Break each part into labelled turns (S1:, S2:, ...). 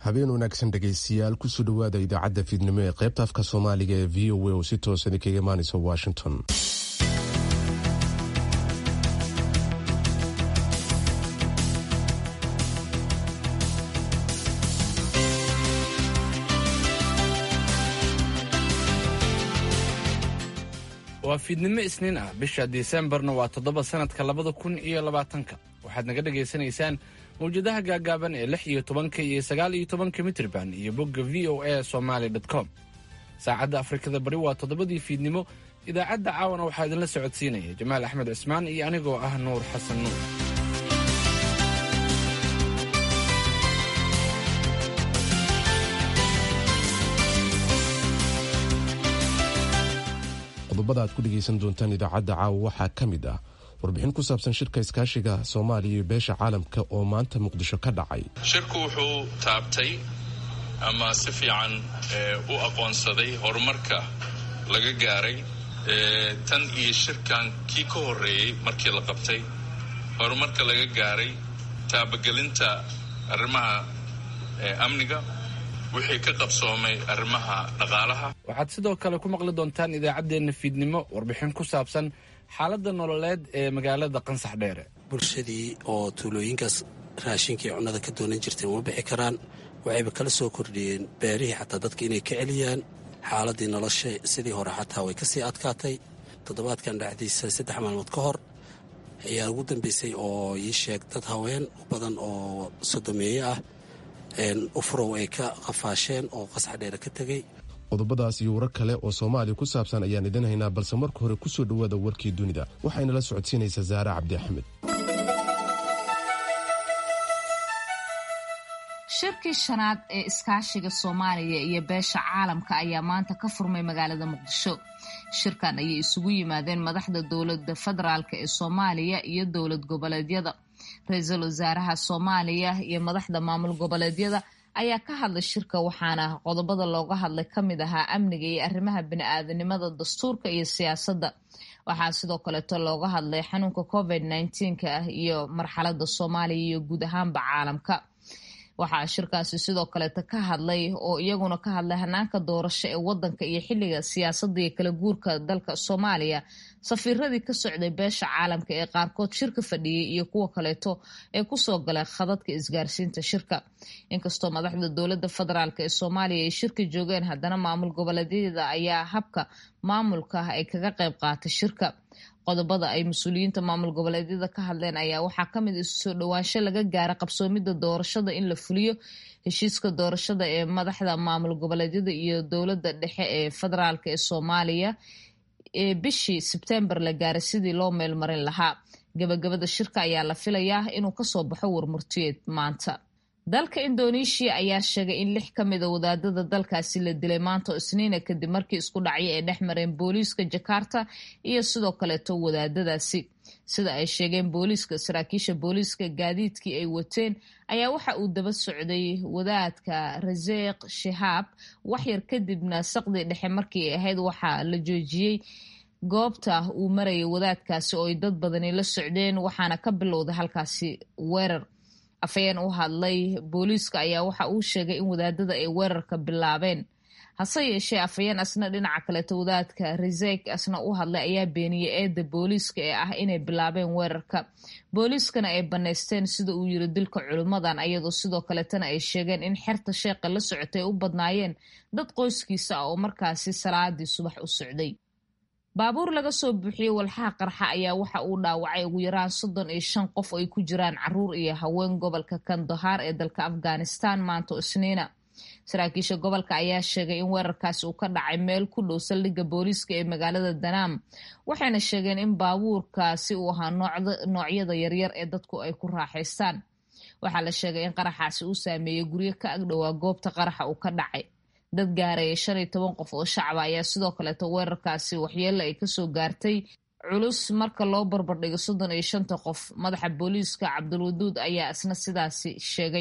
S1: habeen wanaagsan dhegaystayaal kusoo dhowaada idaacadda fiidnimo ee qaybta afka soomaaliga ee v o a oo si toosan kaga imaanaysa washington
S2: waa fiidnimo isniin ah bisha disembarna waa toddoba sanadka labada kun iyo labaatanka waxaad naga dhagaysanaysaan mawjadaha gaagaaban ee lix iyo tobanka iyo sagaal iyo tobanka mitrban iyo bogga v o a somaly com saacadda afrikada bari waa toddobadii fiidnimo idaacadda caawana waxaa idinla socodsiinaya jamaal axmed cismaan iyo anigoo ah nuur xasan nuur
S1: qodobada aad ku dhegaysan doontaan idaacadda caawa waxaa ka mid ah warbixin ku saabsan shirka iskaashiga soomaaliya iyo beesha caalamka oo maanta muqdisho ka dhacay
S3: shirku wuxuu taabtay ama si fiican u aqoonsaday horumarka laga gaaray tan iyo shirkan kii ka horreeyey markii la qabtay horumarka laga gaaray taabagelinta arrimaha amniga wixii ka qabsoomay arrimaha dhaqaalaha
S2: waxaad sidoo kale ku maqli doontaan idaacaddeenna fiidnimo warbixin ku saabsan xaaladda nololeed ee magaalada qansax dheere
S4: bulshadii oo tuulooyinkaas raashinkii cunnada ka doonan jirtay uma bixi karaan waxayba kala soo kordhiyeen beerihii xataa dadka inay ka celiyaan xaaladii nolosha sidii hore xataa way kasii adkaatay toddobaadkan dhacdiisa saddex maalmood ka hor ayaa ugu dambeysay oo ii sheeg dad haween u badan oo sodomeeye ah ufurow ay ka qafaasheen oo qasax dheere ka tegey
S1: qodobadaas iyo warar kale oo soomaaliya ku saabsan ayaan idin haynaa balse marka hore kusoo dhowaada warkii dunida waxayna la socodsiinaysaa saare cabdi axmed
S5: shirkii shanaad ee iskaashiga soomaaliya iyo beesha caalamka ayaa maanta ka furmay magaalada muqdisho shirkan ayay isugu yimaadeen madaxda dowlada federaalk ee soomaaliya iyo dowlad goboleedyada ra-iisul wasaaraha soomaaliya iyo madaxda maamul goboleedyada ayaa ka hadlay shirka waxaana qodobada looga hadlay ka mid ahaa amniga iyo arrimaha bini-aadanimada dastuurka iyo siyaasadda waxaa sidoo kaleeto looga hadlay xanuunka covid nneteen-ka ah iyo marxalada soomaaliya iyo guud ahaanba caalamka waxaa shirkaasi sidoo kaleeto ka hadlay oo iyaguna ka hadlay hanaanka doorasho ee wadanka iyo xiliga siyaasadda iyo kala guurka dalka soomaaliya safiiradii ka socday beesha caalamka ee qaarkood shirka fadhiyey iyo kuwa kaleeto ee kusoo galay khadadka isgaarsiinta shirka inkastoo madaxda dowlada federaalk ee soomaaliya ay shirka joogeen haddana maamul goboleedyada ayaa habka maamulka ay kaga qayb qaatay shirka qodobada ay mas-uuliyiinta maamul goboleedyada ka hadleen ayaa waxaa kamid isu soo dhowaansho laga gaara qabsoomida doorashada in la fuliyo heshiiska doorashada ee madaxda maamul goboleedyada iyo dowlada dhexe ee federaalk ee soomaaliya ee bishii sebtembar la gaaray sidii loo meelmarin lahaa gabagabada shirka ayaa la filayaa inuu kasoo baxo warmurtiyeed maanta dalka indoneeshiya ayaa sheegay in lix ka mida wadaadada dalkaasi la dilay maanta oo isniina kadib markii isku dhacyo ay dhex mareen booliiska jakarta iyo sidoo kaleeto wadaadadaasi sida ay sheegeen booliiska saraakiisha booliiska gaadiidkii ay wateen ayaa waxa uu daba socday wadaadka raseeq shihaab waxyar kadibna saqdii dhexe markii ay ahayd waxaa la joojiyey goobta uu marayay wadaadkaasi oo ay dad badani la socdeen waxaana ka bilowday halkaasi weerar afhayeen u hadlay booliiska ayaa waxa uu sheegay in wadaadada ay weerarka bilaabeen hase yeeshee afhayeen asna dhinaca kaleeto wadaadka resek asna u hadlay ayaa beeniyey eedda booliiska ee ah inay bilaabeen weerarka booliiskana ay bannaysteen sida uu yiri dilka culimmadan ayadoo sidoo kaletana ay sheegeen in xerta sheeqa la socotay u badnaayeen dad qoyskiisa ah oo markaasi salaadii subax u socday baabuur laga soo buuxiyey walxaha qarxa ayaa waxa uu dhaawacay ugu yaraan soddon iyo shan qof oo ay ku jiraan caruur iyo haween gobolka kandahaar ee dalka afghanistan maanta isniina saraakiisha gobolka ayaa sheegay in weerarkaasi uu ka dhacay meel ku dhow saldhigga booliiska ee magaalada danaam waxayna sheegeen in baabuurkaasi uu ahaa noocyada yaryar ee dadku ay ku raaxaystaan waxaa la sheegay in qaraxaasi uu saameeyey guryo ka agdhowaa goobta qaraxa uu ka dhacay dad gaaraya shan iyo toban qof oo shacaba ayaa sidoo kaleeto weerarkaasi waxyeelo ay kasoo gaartay culus marka loo barbardhigo soddon iyo shanta qof madaxa booliiska cabdulwaduud ayaa isna sidaasi sheegay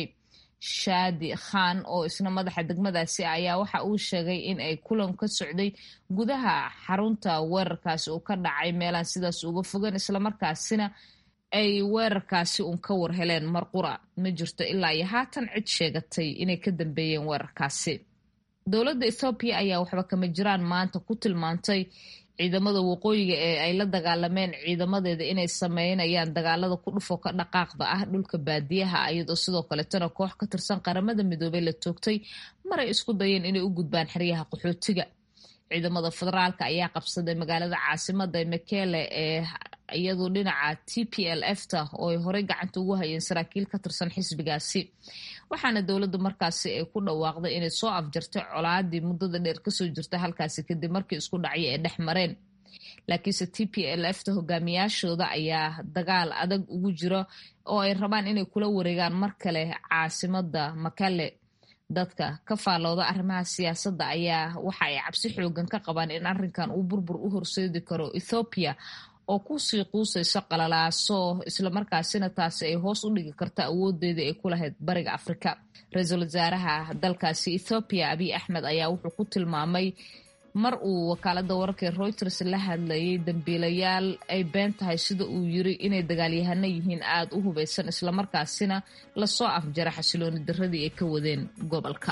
S5: shaadi khan oo isna madaxa degmadaasi ayaa waxa uu sheegay in ay kulan ka socday gudaha xarunta weerarkaasi uu ka dhacay meelaan sidaas uga fogan islamarkaasina ay weerarkaasi uun ka war heleen mar qura ma jirto ilaa iyo haatan cid sheegatay inay ka dambeeyeen weerarkaasi dowladda ethoobiya ayaa waxba kama jiraan maanta ku tilmaantay ciidamada waqooyiga ee ay la dagaalameen ciidamadeeda inay sameynayaan dagaalada ku dhufo ka dhaqaaqda ah dhulka baadiyaha iyadoo sidoo kaleetana koox ka tirsan qaramada midoobey la toogtay maray isku dayeen inay u gudbaan xeryaha qaxootiga ciidamada federaalka ayaa qabsaday magaalada caasimada mekele ee iyadu dhinaca t p l f ta oo ay horey gacanta ugu hayeen saraakiil ka tirsan xisbigaasi waxaana dowladda markaasi ay ku dhawaaqday inay soo afjartay colaadii muddada dheer kasoo jirta halkaasi kadib markii isku dhacyo ay dhex mareen laakiinse t p l f ta hogaamiyaashooda ayaa dagaal adag ugu jira oo ay rabaan inay kula wareegaan mar kale caasimada makale dadka ka faallooda arrimaha siyaasadda ayaa waxa ay cabsi xoogan ka qabaan in arrinkan uu burbur u horseedi karo ethoobiya oo kusii quusayso qalalaaso islamarkaasina taasi ay hoos u dhigi karto awoodeeda ay ku lahayd bariga afrika ra-iisul wasaaraha dalkaasi ethoobiya abiy axmed ayaa wuxuu ku tilmaamay mar uu wakaalada wararka reuters la hadlayay dambiilayaal ay been tahay sida uu yiri inay dagaalyahano yihiin aada u hubeysan islamarkaasina lasoo afjara xasilooni daradii ay ka wadeen gobolka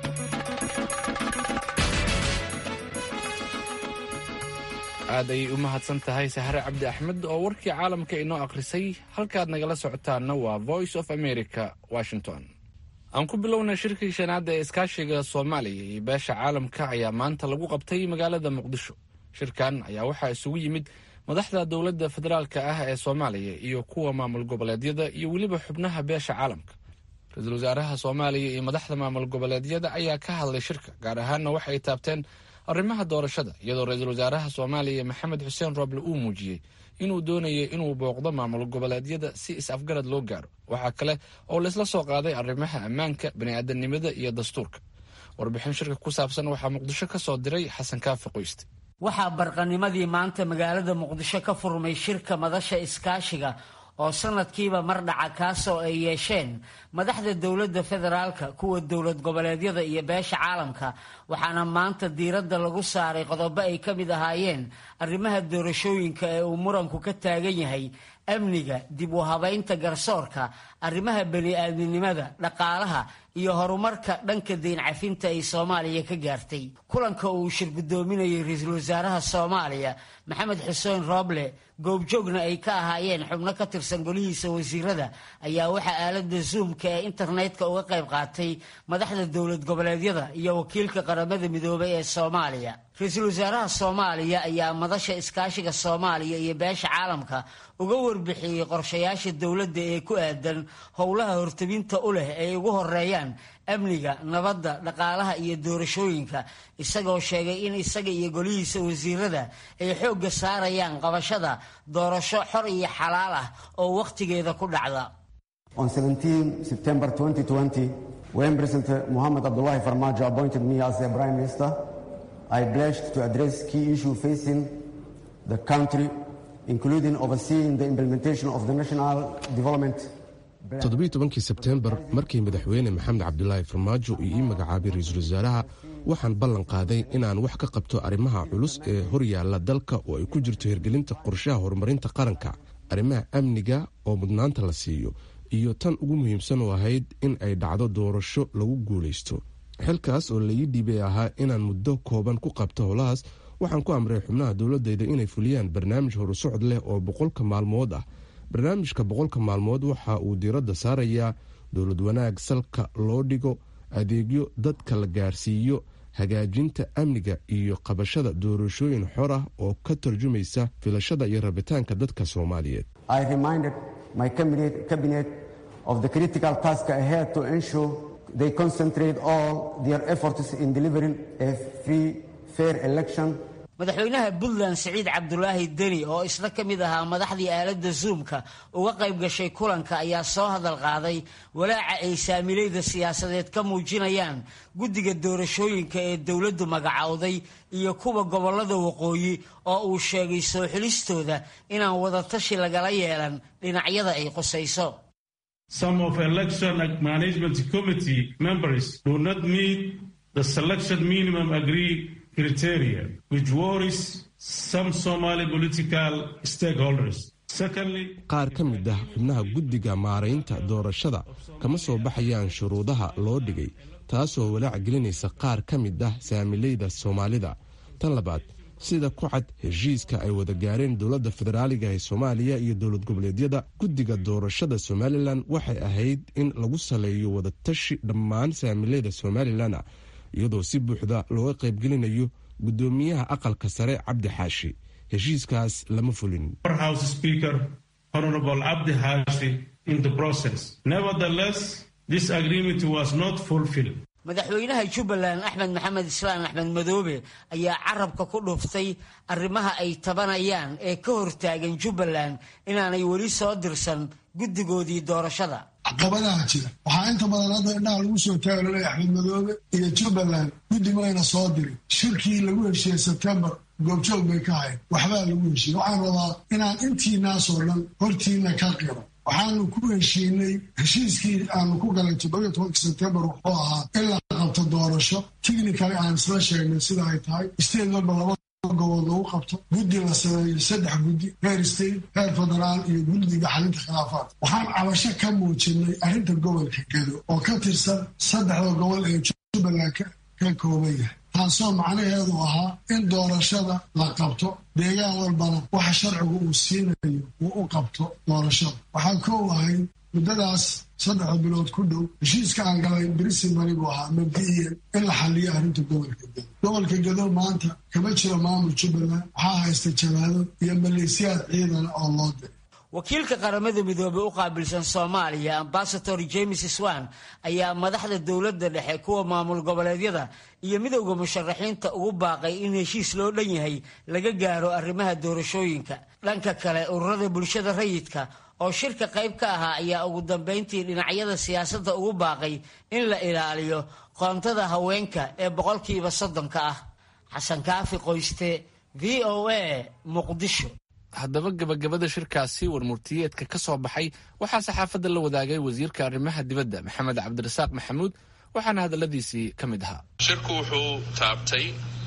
S2: aad ayay u mahadsan tahay sahre cabdi axmed oo warkii caalamka inoo akhrisay halkaad nagala socotaana waa voice of america washington aan ku bilownay shirkii shanaada ee iskaashiga soomaaliya iyo beesha caalamka ayaa maanta lagu qabtay magaalada muqdisho shirkan ayaa waxaa isugu yimid madaxda dowladda federaalka ah ee soomaaliya iyo kuwa maamul goboleedyada iyo weliba xubnaha beesha caalamka ra-iisul wasaaraha soomaaliya iyo madaxda maamul goboleedyada ayaa ka hadlay shirka gaar ahaanna waxay taabteen arrimaha doorashada iyadoo ra-iisul wasaaraha soomaaliya maxamed xuseen rooble uu muujiyey inuu doonayo inuu booqdo maamul goboleedyada si is-afgarad loo gaaro waxaa kale oo laysla soo qaaday arrimaha ammaanka bani'aadanimada iyo dastuurka warbixin shirka ku saabsan waxaa muqdisho ka soo diray xasan kaafi qoyste
S6: waxaa barqanimadii maanta magaalada muqdisho ka furmay shirka madasha iskaashiga oo sanadkiiba mar dhaca kaasoo ay yeesheen madaxda dowladda federaalka kuwa dowlad goboleedyada iyo beesha caalamka waxaana maanta diiradda lagu saaray qodobo ay ka mid ahaayeen arrimaha doorashooyinka ee uu muranku ka taagan yahay amniga dib u habaynta garsoorka arrimaha bani-aadminimada dhaqaalaha iyo horumarka dhanka deyn cafinta ay soomaaliya ka gaartay kulanka uu shir guddoominayay ra-iisul wasaaraha soomaaliya maxamed xuseen rooble goobjoogna ay ka ahaayeen xubno ka tirsan golihiisa wasiirada ayaa waxaa aalada zoomka ee internetka uga qayb qaatay madaxda dowlad goboleedyada iyo wakiilka qaramada midoobay ee soomaaliya ra-iisul wasaaraha soomaaliya ayaa madasha iskaashiga soomaaliya iyo beesha caalamka uga warbixiyey qorshayaasha dowladda ee ku aadan howlaha hortabinta u leh ay ugu horeeyaan amniga nabadda dhaqaalaha iyo doorashooyinka isagoo sheegay in isaga iyo golihiisa wasiirada ay xoogga saarayaan qabashada doorasho xor iyo xalaal ah oo wakhtigeeda ku dhacda
S7: On 17 September 2020, when President Mohamed Abdullahi Farmajo appointed me as the Prime Minister, I pledged to address key issues facing the country, including overseeing the implementation of the National Development
S1: toddobiiy tobankii sebteembar markii madaxweyne maxamed cabdulaahi farmaajo uu ii magacaabay ra-iisul wasaaraha waxaan ballan qaaday inaan wax ka qabto arrimaha culus ee hor yaalla dalka oo ay ku jirto hirgelinta qorshaha horumarinta qaranka arrimaha amniga oo mudnaanta la siiyo iyo tan ugu muhiimsan oo ahayd in ay dhacdo doorasho lagu guulaysto xilkaas oo laii dhiibay ahaa inaan muddo kooban ku qabto howlahaas waxaan ku amray xubnaha dowladayda inay fuliyaan barnaamij horusocod leh oo boqolka maalmood ah barnaamijka boqolka maalmood waxa uu diiradda saarayaa dowlad wanaag salka loo dhigo adeegyo dadka la gaarsiiyo hagaajinta amniga iyo qabashada doorashooyin xor ah oo ka tarjumaysa filashada iyo rabitaanka dadka soomaaliyeed
S7: I reminded my cabinet, cabinet of the critical task ahead to ensure they concentrate all their efforts in delivering a free, fair election
S6: madaxweynaha puntland siciid cabdulaahi deni oo isna ka mid ahaa madaxdii aaladda zoomka uga qayb gashay kulanka ayaa soo hadal qaaday walaaca ay saamilayda siyaasadeed ka muujinayaan guddiga doorashooyinka ee dowladdu magacowday iyo kuwa gobollada waqooyi oo uu sheegay soo xulistooda inaan wadatashi lagala yeelan dhinacyada ay qusayso
S8: Some of election management committee members do not meet the selection minimum agreed criteria, which worries some Somali political stakeholders.
S1: qaar ka mid ah xubnaha guddiga maaraynta doorashada kama soo baxayaan shuruudaha loo dhigay taasoo walaac gelinaysa qaar ka mid ah saamileyda soomaalida tan labaad sida ku cad heshiiska ay wada gaareen dowladda federaaliga ee soomaaliya iyo dowlad goboleedyada guddiga doorashada somalilan waxay ahayd in lagu saleeyo wadatashi dhammaan saamileyda somalilan iyadoo si buuxda looga qaybgelinayo guddoomiyaha aqalka sare cabdi xaashi heshiiskaas lama fulin
S6: madaxweynaha jubbaland axmed maxamed islaan axmed madoobe ayaa carabka ku dhuftay arrimaha ay tabanayaan ee ka hortaagan jubbaland inaanay weli soo dirsan guddigoodii doorashada
S9: caqabadaha jira waxaa inta badan hadda indhaha lagu soo taaglolay axmed madoobe iyo jubbaland guddi mayna soo dirin shirkii lagu heshiiyey sebtembar goobjoog bay ka hayn waxbaa lagu heshiiyey waxaan rabaa inaan intiinaasoo dhan hortiina ka qiro waxaanu ku heshiinay heshiiskii aanu ku galay toddobiyo tobanka sebtembar wuxuu ahaa in la qabto doorasho tichnikali aan isla sheegnay sida ay tahay state walba laba gobood lagu qabto guddi la sameeyo saddex guddi heer state heer federaal iyo guddiga xalinta khilaafaadka waxaan cabasho ka muujinay arrinta gobolka gedo oo ka tirsan saddexda gobol ee jubbaland ka kooban yahay taasoo macnaheedu ahaa in doorashada la qabto deegaan walbana waxa sharcigu uu siinayo uu u qabto doorashada waxaa koow ahayd muddadaas saddexda bilood ku dhow heshiiska aan galay brisimani buu ahaa mabdi'iyan in la xaliyo arrinta gobolka gedo gobolka gedo maanta kama jiro maamul jubbaland waxaa haysta jabaado iyo maleesiyaad ciidana oo loo diray
S6: wakiilka qaramada midoobey u qaabilsan soomaaliya ambasador james swan ayaa madaxda dowladda dhexe kuwa maamul goboleedyada iyo midowda musharaxiinta ugu baaqay in heshiis loo dhan yahay laga gaaro arrimaha doorashooyinka dhanka kale ururada bulshada rayidka oo shirka qayb ka ahaa ayaa ugu dambeyntii dhinacyada siyaasadda ugu baaqay in la ilaaliyo qoontada haweenka ee boqolkiiba soddonka ah xasan kaafi qoyste v o a muqdisho
S2: haddaba gabagabada shirkaasi warmurtiyeedka ka soo baxay waxaa saxaafadda la wadaagay wasiirka arrimaha dibadda maxamed cabdirasaaq maxamuud waxaana hadalladiisii ka mid ahaa
S3: shirku wuxuu taabtay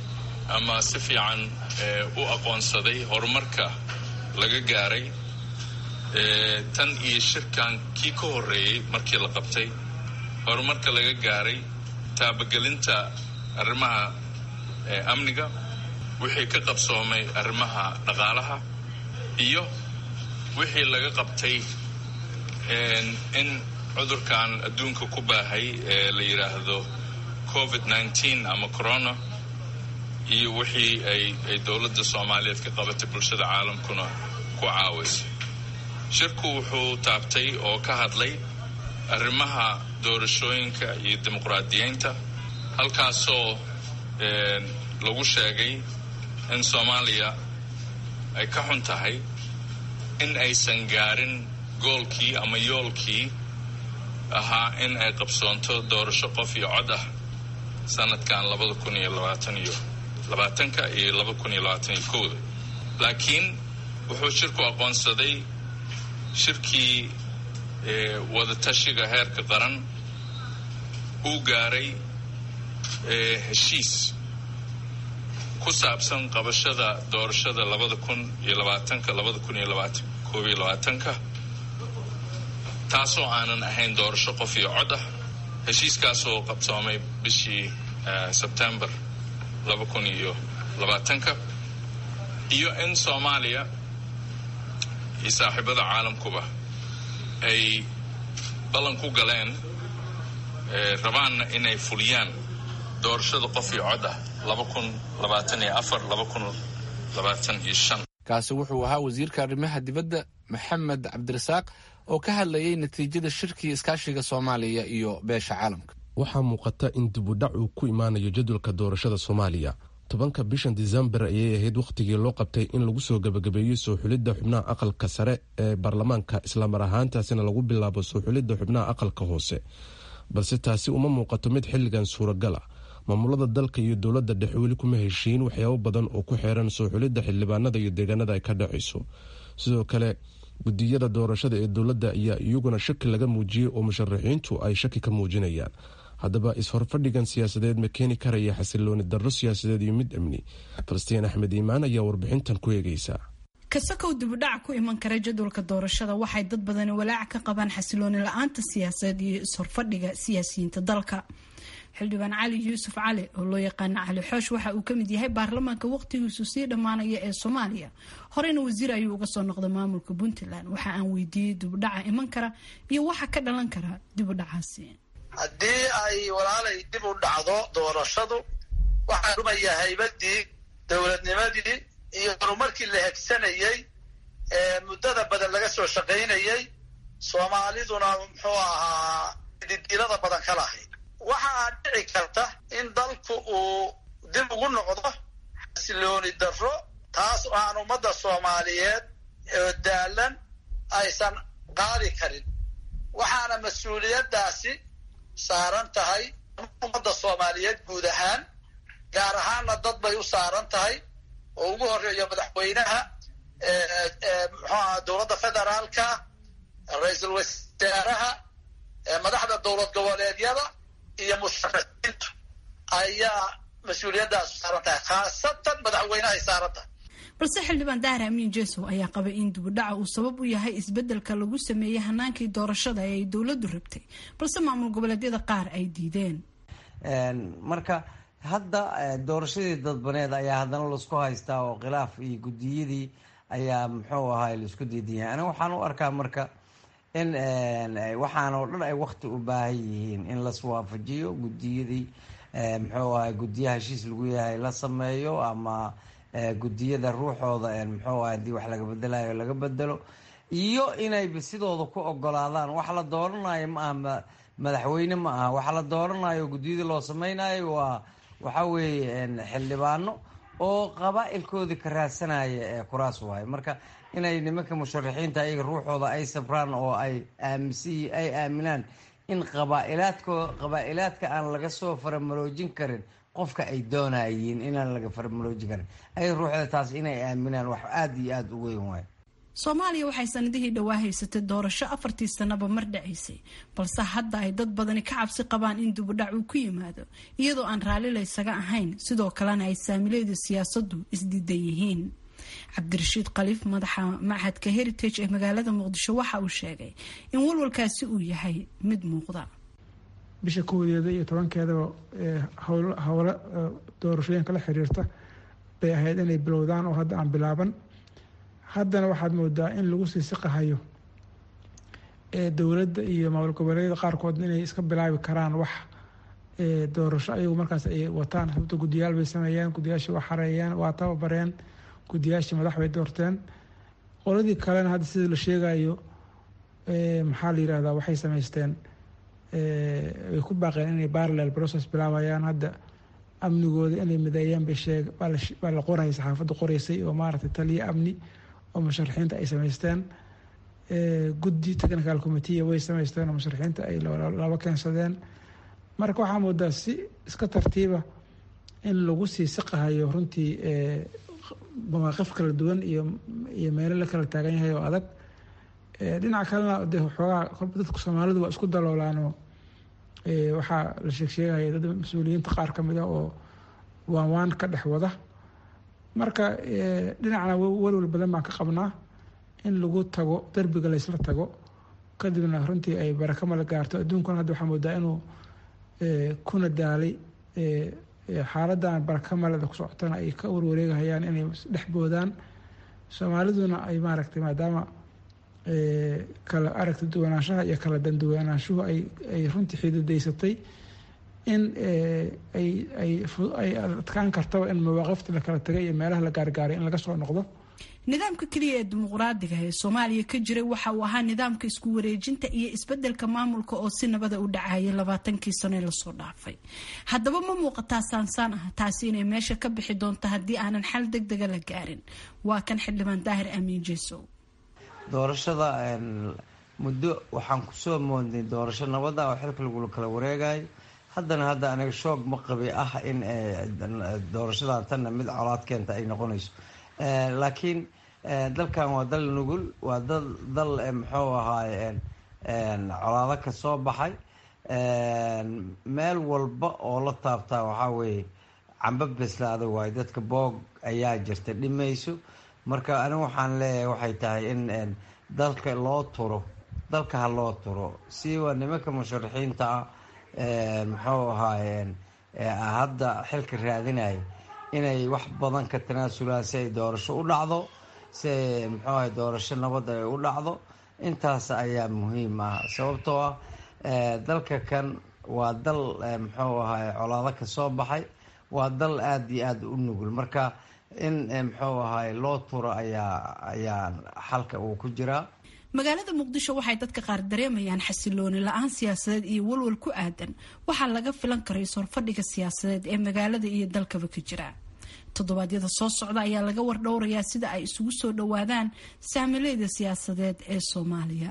S3: ama si fiican u aqoonsaday horumarka laga gaaray tan iyo shirkan kii ka horreeyey markii la qabtay horumarka laga gaaray taabagelinta arrimaha amniga wixii ka qabsoomay arrimaha dhaqaalaha iyo wixii laga qabtay in cudurkan adduunka ku baahay ee la yidhaahdo covid nneteen ama corona iyo wixii ay ay dowladda soomaaliyeed ka qabatay bulshada caalamkuna ku caawisa shirku wuxuu taabtay oo ka hadlay arrimaha doorashooyinka iyo dimuqraadiyeynta halkaasoo lagu sheegay in soomaaliya ay ka xun tahay in aysan gaarin goolkii ama yoolkii ahaa in ay qabsoonto doorasho qof iyo cod ah sanadkan labada kun iyo labaatan iyo labaatanka iyo laba kun iyo labaatan iyo kowda laakiin wuxuu shirku aqoonsaday shirkii wadatashiga heerka qaran uu gaaray heshiis ku saabsan qabashada doorashada labada kun iyo labaatanka labada kun iyo labaatan koob iyo labaatanka taasoo aanan ahayn doorasho qof iyo cod ah heshiiskaasoo qabsoomay bishii sebtembar laba kun iyo labaatanka iyo in soomaaliya iyo saaxiibada caalamkuba ay ballan ku galeen rabaanna inay fuliyaan doorashada qof iyo cod ah laba kun labaatan iyo afar laba kun labaatan iyo shan
S2: kaasi wuxuu ahaa wasiirka arrimaha dibadda maxamed cabdirasaaq oo ka hadlayay natiijada shirkii iskaashiga soomaaliya iyo beesha caalamka
S1: waxaa muuqata in dibudhac uu ku imaanayo jadwalka doorashada soomaaliya tobanka bishan disembar ayay ahayd wakhtigii loo qabtay in lagu soo gebagabeeyo soo xulidda xubnaha aqalka sare ee baarlamaanka islamar ahaantaasina lagu bilaabo soo xulidda xubnaha aqalka hoose balse taasi uma muuqato mid xilligan suuragal ah maamulada dalka iyo dowladda dhexe weli kuma heshiin waxyaabo badan oo ku xeeran soo xulidda xildhibaanada iyo deegaanada ay ka dhacayso sidoo kale gudiyada doorashada ee dowladda ayaa iyaguna shaki laga muujiyey oo musharaxiintu ay shaki ka muujinayaan haddaba is-horfadhigan siyaasadeed ma keeni karaya xasilooni darro siyaasadeed iyo mid amni falastiin axmed iimaan ayaa warbixintan ku eegeysa
S10: kasakow dibudhaca ku iman kara jadwalka doorashada waxay dad badani walaac ka qabaan xasilooni la-aanta siyaasadeed iyo is-horfadhiga siyaasiyiinta dalka xildhibaan cali yuusuf cali oo loo yaqaana cali xoosh waxa uu kamid yahay baarlamaanka waqtigiisu sii dhammaanaya ee soomaaliya horeyna wasiir ayuu uga soo noqday maamulka puntland waxa aan weydiiyey dibudhaca iman kara iyo waxa ka dhalan kara dibudhacaasi
S11: haddii ay walaalay dib u dhacdo doorashadu waxaa dhumaya haybadii dowladnimadii iyo horumarkii la hegsanayey ee muddada badan laga soo shaqaynayey soomaaliduna muxuu ahaa didiilada badan ka lahayd waxaa dhici karta in dalku uu dib ugu noqdo xasilooni darro taas oo aan ummadda soomaaliyeed oo daalan aysan qaadi karin waxaana mas-uuliyaddaasi saaran tahay ummadda soomaaliyeed guud ahaan gaar ahaanna dad bay u saaran tahay oo ugu horeeyo madaxweynaha muxuaha dowladda federaalka ra-iisul wasaaraha madaxda dowlad goboleedyada iyo musharaxiintu ayaa mas-uuliyaddaas saaran tahay khaasatan madaxweynahay saaran tahay
S10: balse xildhibaan dahar amiin jesow ayaa qabay in dibudhaca uu sabab u yahay isbedelka lagu sameeyey hanaankii doorashada ee ay dowladdu rabtay balse maamul goboleedyada qaar ay diideen
S12: marka hadda doorashadii dadbaneed ayaa haddana laisku haystaa oo khilaaf iyo guddiyadii ayaa muxuu ahaay laisku diidan yahay aniga waxaan u arkaa marka in waxaan oo dhan ay wakti u baahan yihiin in las waafajiyo guddiyadii muxuu ahay guddiyaha heshiis lagu yahay la sameeyo ama guddiyada ruuxooda muxuu ahay hadii wax laga bedelayo laga bedelo iyo inayba sidooda ku ogolaadaan wax la dooranayo ma aha madaxweyne ma aha waxa la dooranayo guddiyadii loo sameynayo waa waxa weeye xildhibaano oo qabaa-ilkoodii ka raadsanaya kuraas waayo marka inay nimanka musharaxiinta ayaga ruuxooda ay sabraan oo ay aaminsan ay aaminaan in qabaa'ilaadko qabaa-ilaadka aan laga soo faramaloojin karin qofka ay doonayiin inaan laga faramaloojin karin ay ruuxda taas inay aaminaan wax aada iyo aada u weyn waayo
S10: soomaaliya waxay sanadihii dhowaa haysatay doorasho afartii sanaba mar dhacaysay balse hadda ay dad badani ka cabsi qabaan in dibudhac uu ku yimaado iyadoo aan raalli laysaga ahayn sidoo kalena ay saamileeda siyaasaddu isdiidan yihiin cabdirashiid khaliif madaxa machadka heritage ee magaalada muqdisho waxa uu sheegay in walwalkaasi uu yahay mid muuqda
S13: bisha koodeeda iyo tobankeedaba howlo doorashooyinka la xiriirta bay ahayd inay bilowdaan oo hadda aan bilaaban haddana waxaad moodaa in lagu sii siqahayo dowladda iyo maamul goboleedyada qaarkood inay iska bilaabi karaan wax doorasho ayagu markaas ay wataan sababto guddiyaal bay sameeyeen guddiyaashii waa xareeyeen waa tababareen guddiyaashii madax bay doorteen qoladii kalena hadda sida la sheegayo maxaa la yirahdaa waxay sameysteen way ku baaqeen inay parallel process bilaabayaan hadda amnigooda inay mideeyaan bay sheeg baa la qoraya saxaafadda qoreysay oo maaragtay taliya amni oo musharaxiinta ay sameysteen guddi technical committee way sameysteen oo musharaxiinta ay laba keensadeen marka waxaa moodaa si iska tartiiba in lagu sii siqahayo runtii mawaaqif kala duwan iyo iyo meelo la kala taagan yahay oo adag dhinaca kalena de xoogaa kolba dadka soomaalidu waa isku daloolaanoo waxaa la sheegsheegaya dad mas-uuliyiinta qaar ka mid ah oo waan waan ka dhex wada marka dhinacna walwal badan baan ka qabnaa in lagu tago derbiga laysla tago kadibna runtii ay baraka mala gaarto adduunkuna hadda waxaa moodaa inuu kuna daalay xaaladan baraka maleda ku socotana ay ka warwareegahayaan inay dhex boodaan soomaaliduna ay maaragtay maadaama kala aragta duwanaanshaha iyo kala danduwanaanshuhu ay ay runtii xididaysatay in ay ay ay adkaan kartaba in mawaaqifta la kala tagay iyo meelaha la gaargaaray in laga soo noqdo
S10: nidaamka keliya ee dimuqraadiga ee soomaaliya ka jiray waxa uu ahaa nidaamka isku wareejinta iyo isbedelka maamulka oo si nabada u dhacayay labaatankii sano ee lasoo dhaafay haddaba ma muuqataa saansaan ah taasi inay meesha ka bixi doonto haddii aanan xal deg dega la gaarin waa kan xildhibaan daahir amiin jesow
S12: doorashada muddo waxaan kusoo moodnay doorasho nabada oo xilka lagula kala wareegayo haddana hadda aniga shoog ma qabi ah in doorashadan tanna mid colaad keenta ay noqonayso laakiin dalkan waa dal nugul waa dal muxuu ahaaye colaado ka soo baxay meel walba oo la taabtaa waxaa weeye camba beslaada waayo dadka boog ayaa jirta dhimayso marka anigu waxaan leeyahay waxay tahay in dalka loo turo dalka ha loo turo siwa nimanka musharaxiinta ah muxuu ahaayeen hadda xilka raadinaya inay wax badan ka tanaasulaan si ay doorasho u dhacdo si ay muxuu ahay doorasho nabad ay u dhacdo intaas ayaa muhiim ah sababtoo ah dalka kan waa dal muxuu ahay colaado ka soo baxay waa dal aada iyo aada u nugul marka in muxuu ahay loo turo ayaa ayaa xalka uu ku jiraa
S10: magaalada muqdisho waxay dadka qaar dareemayaan xasilooni la-aan siyaasadeed iyo walwal ku aadan waxaa laga filan karay sorfadhiga siyaasadeed ee magaalada iyo dalkaba ka jira toddobaadyada soo socda ayaa laga wardhowrayaa sida ay isugu soo dhowaadaan saamileyda siyaasadeed ee soomaaliya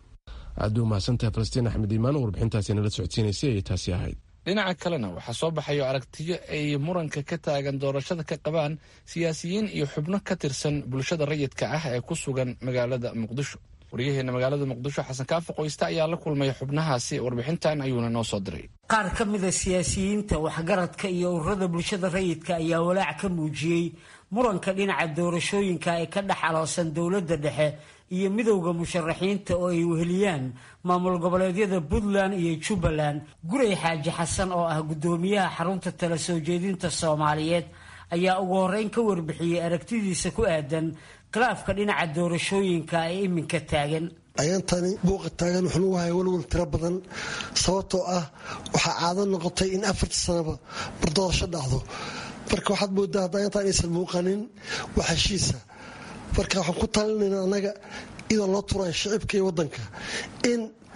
S1: aad u mahadsantahay falastiin axmed iimaan warbixintaasi nala socodsiinaysay ayay taasi ahayd
S2: dhinaca kalena waxaa soo baxayo aragtiyo ay muranka ka taagan doorashada ka qabaan siyaasiyiin iyo xubno ka tirsan bulshada rayidka ah ee ku sugan magaalada muqdisho waryaheena magaalada muqdisho xasan kaafo qoyste ayaa la kulmay xubnahaasi warbixintan ayuuna noo soo diray
S6: qaar ka mida siyaasiyiinta waxgaradka iyo ururada bulshada rayidka ayaa walaac ka muujiyey muranka dhinaca doorashooyinka ee ka dhex aloosan dowladda dhexe iyo midowda musharaxiinta oo ay weheliyaan maamul goboleedyada puntland iyo jubbaland guray xaaji xasan oo ah guddoomiyaha xarunta tala soo jeedinta soomaaliyeed ayaa ugu horreyn ka warbixiyey aragtidiisa ku aadan khilaafka dhinaca doorashooyinka ee iminka taagan
S14: ayantani buuqa taagan wuxuu lagu haya walwal tiro badan sababtoo ah waxaa caado noqotay in afarta sanaba bardoorasho dhacdo marka waxaad moodaa hadda ayantan aysan muuqanin wax heshiisa marka waxaan ku talinayna annaga iyadoo loo turaya shicibka iyo waddanka in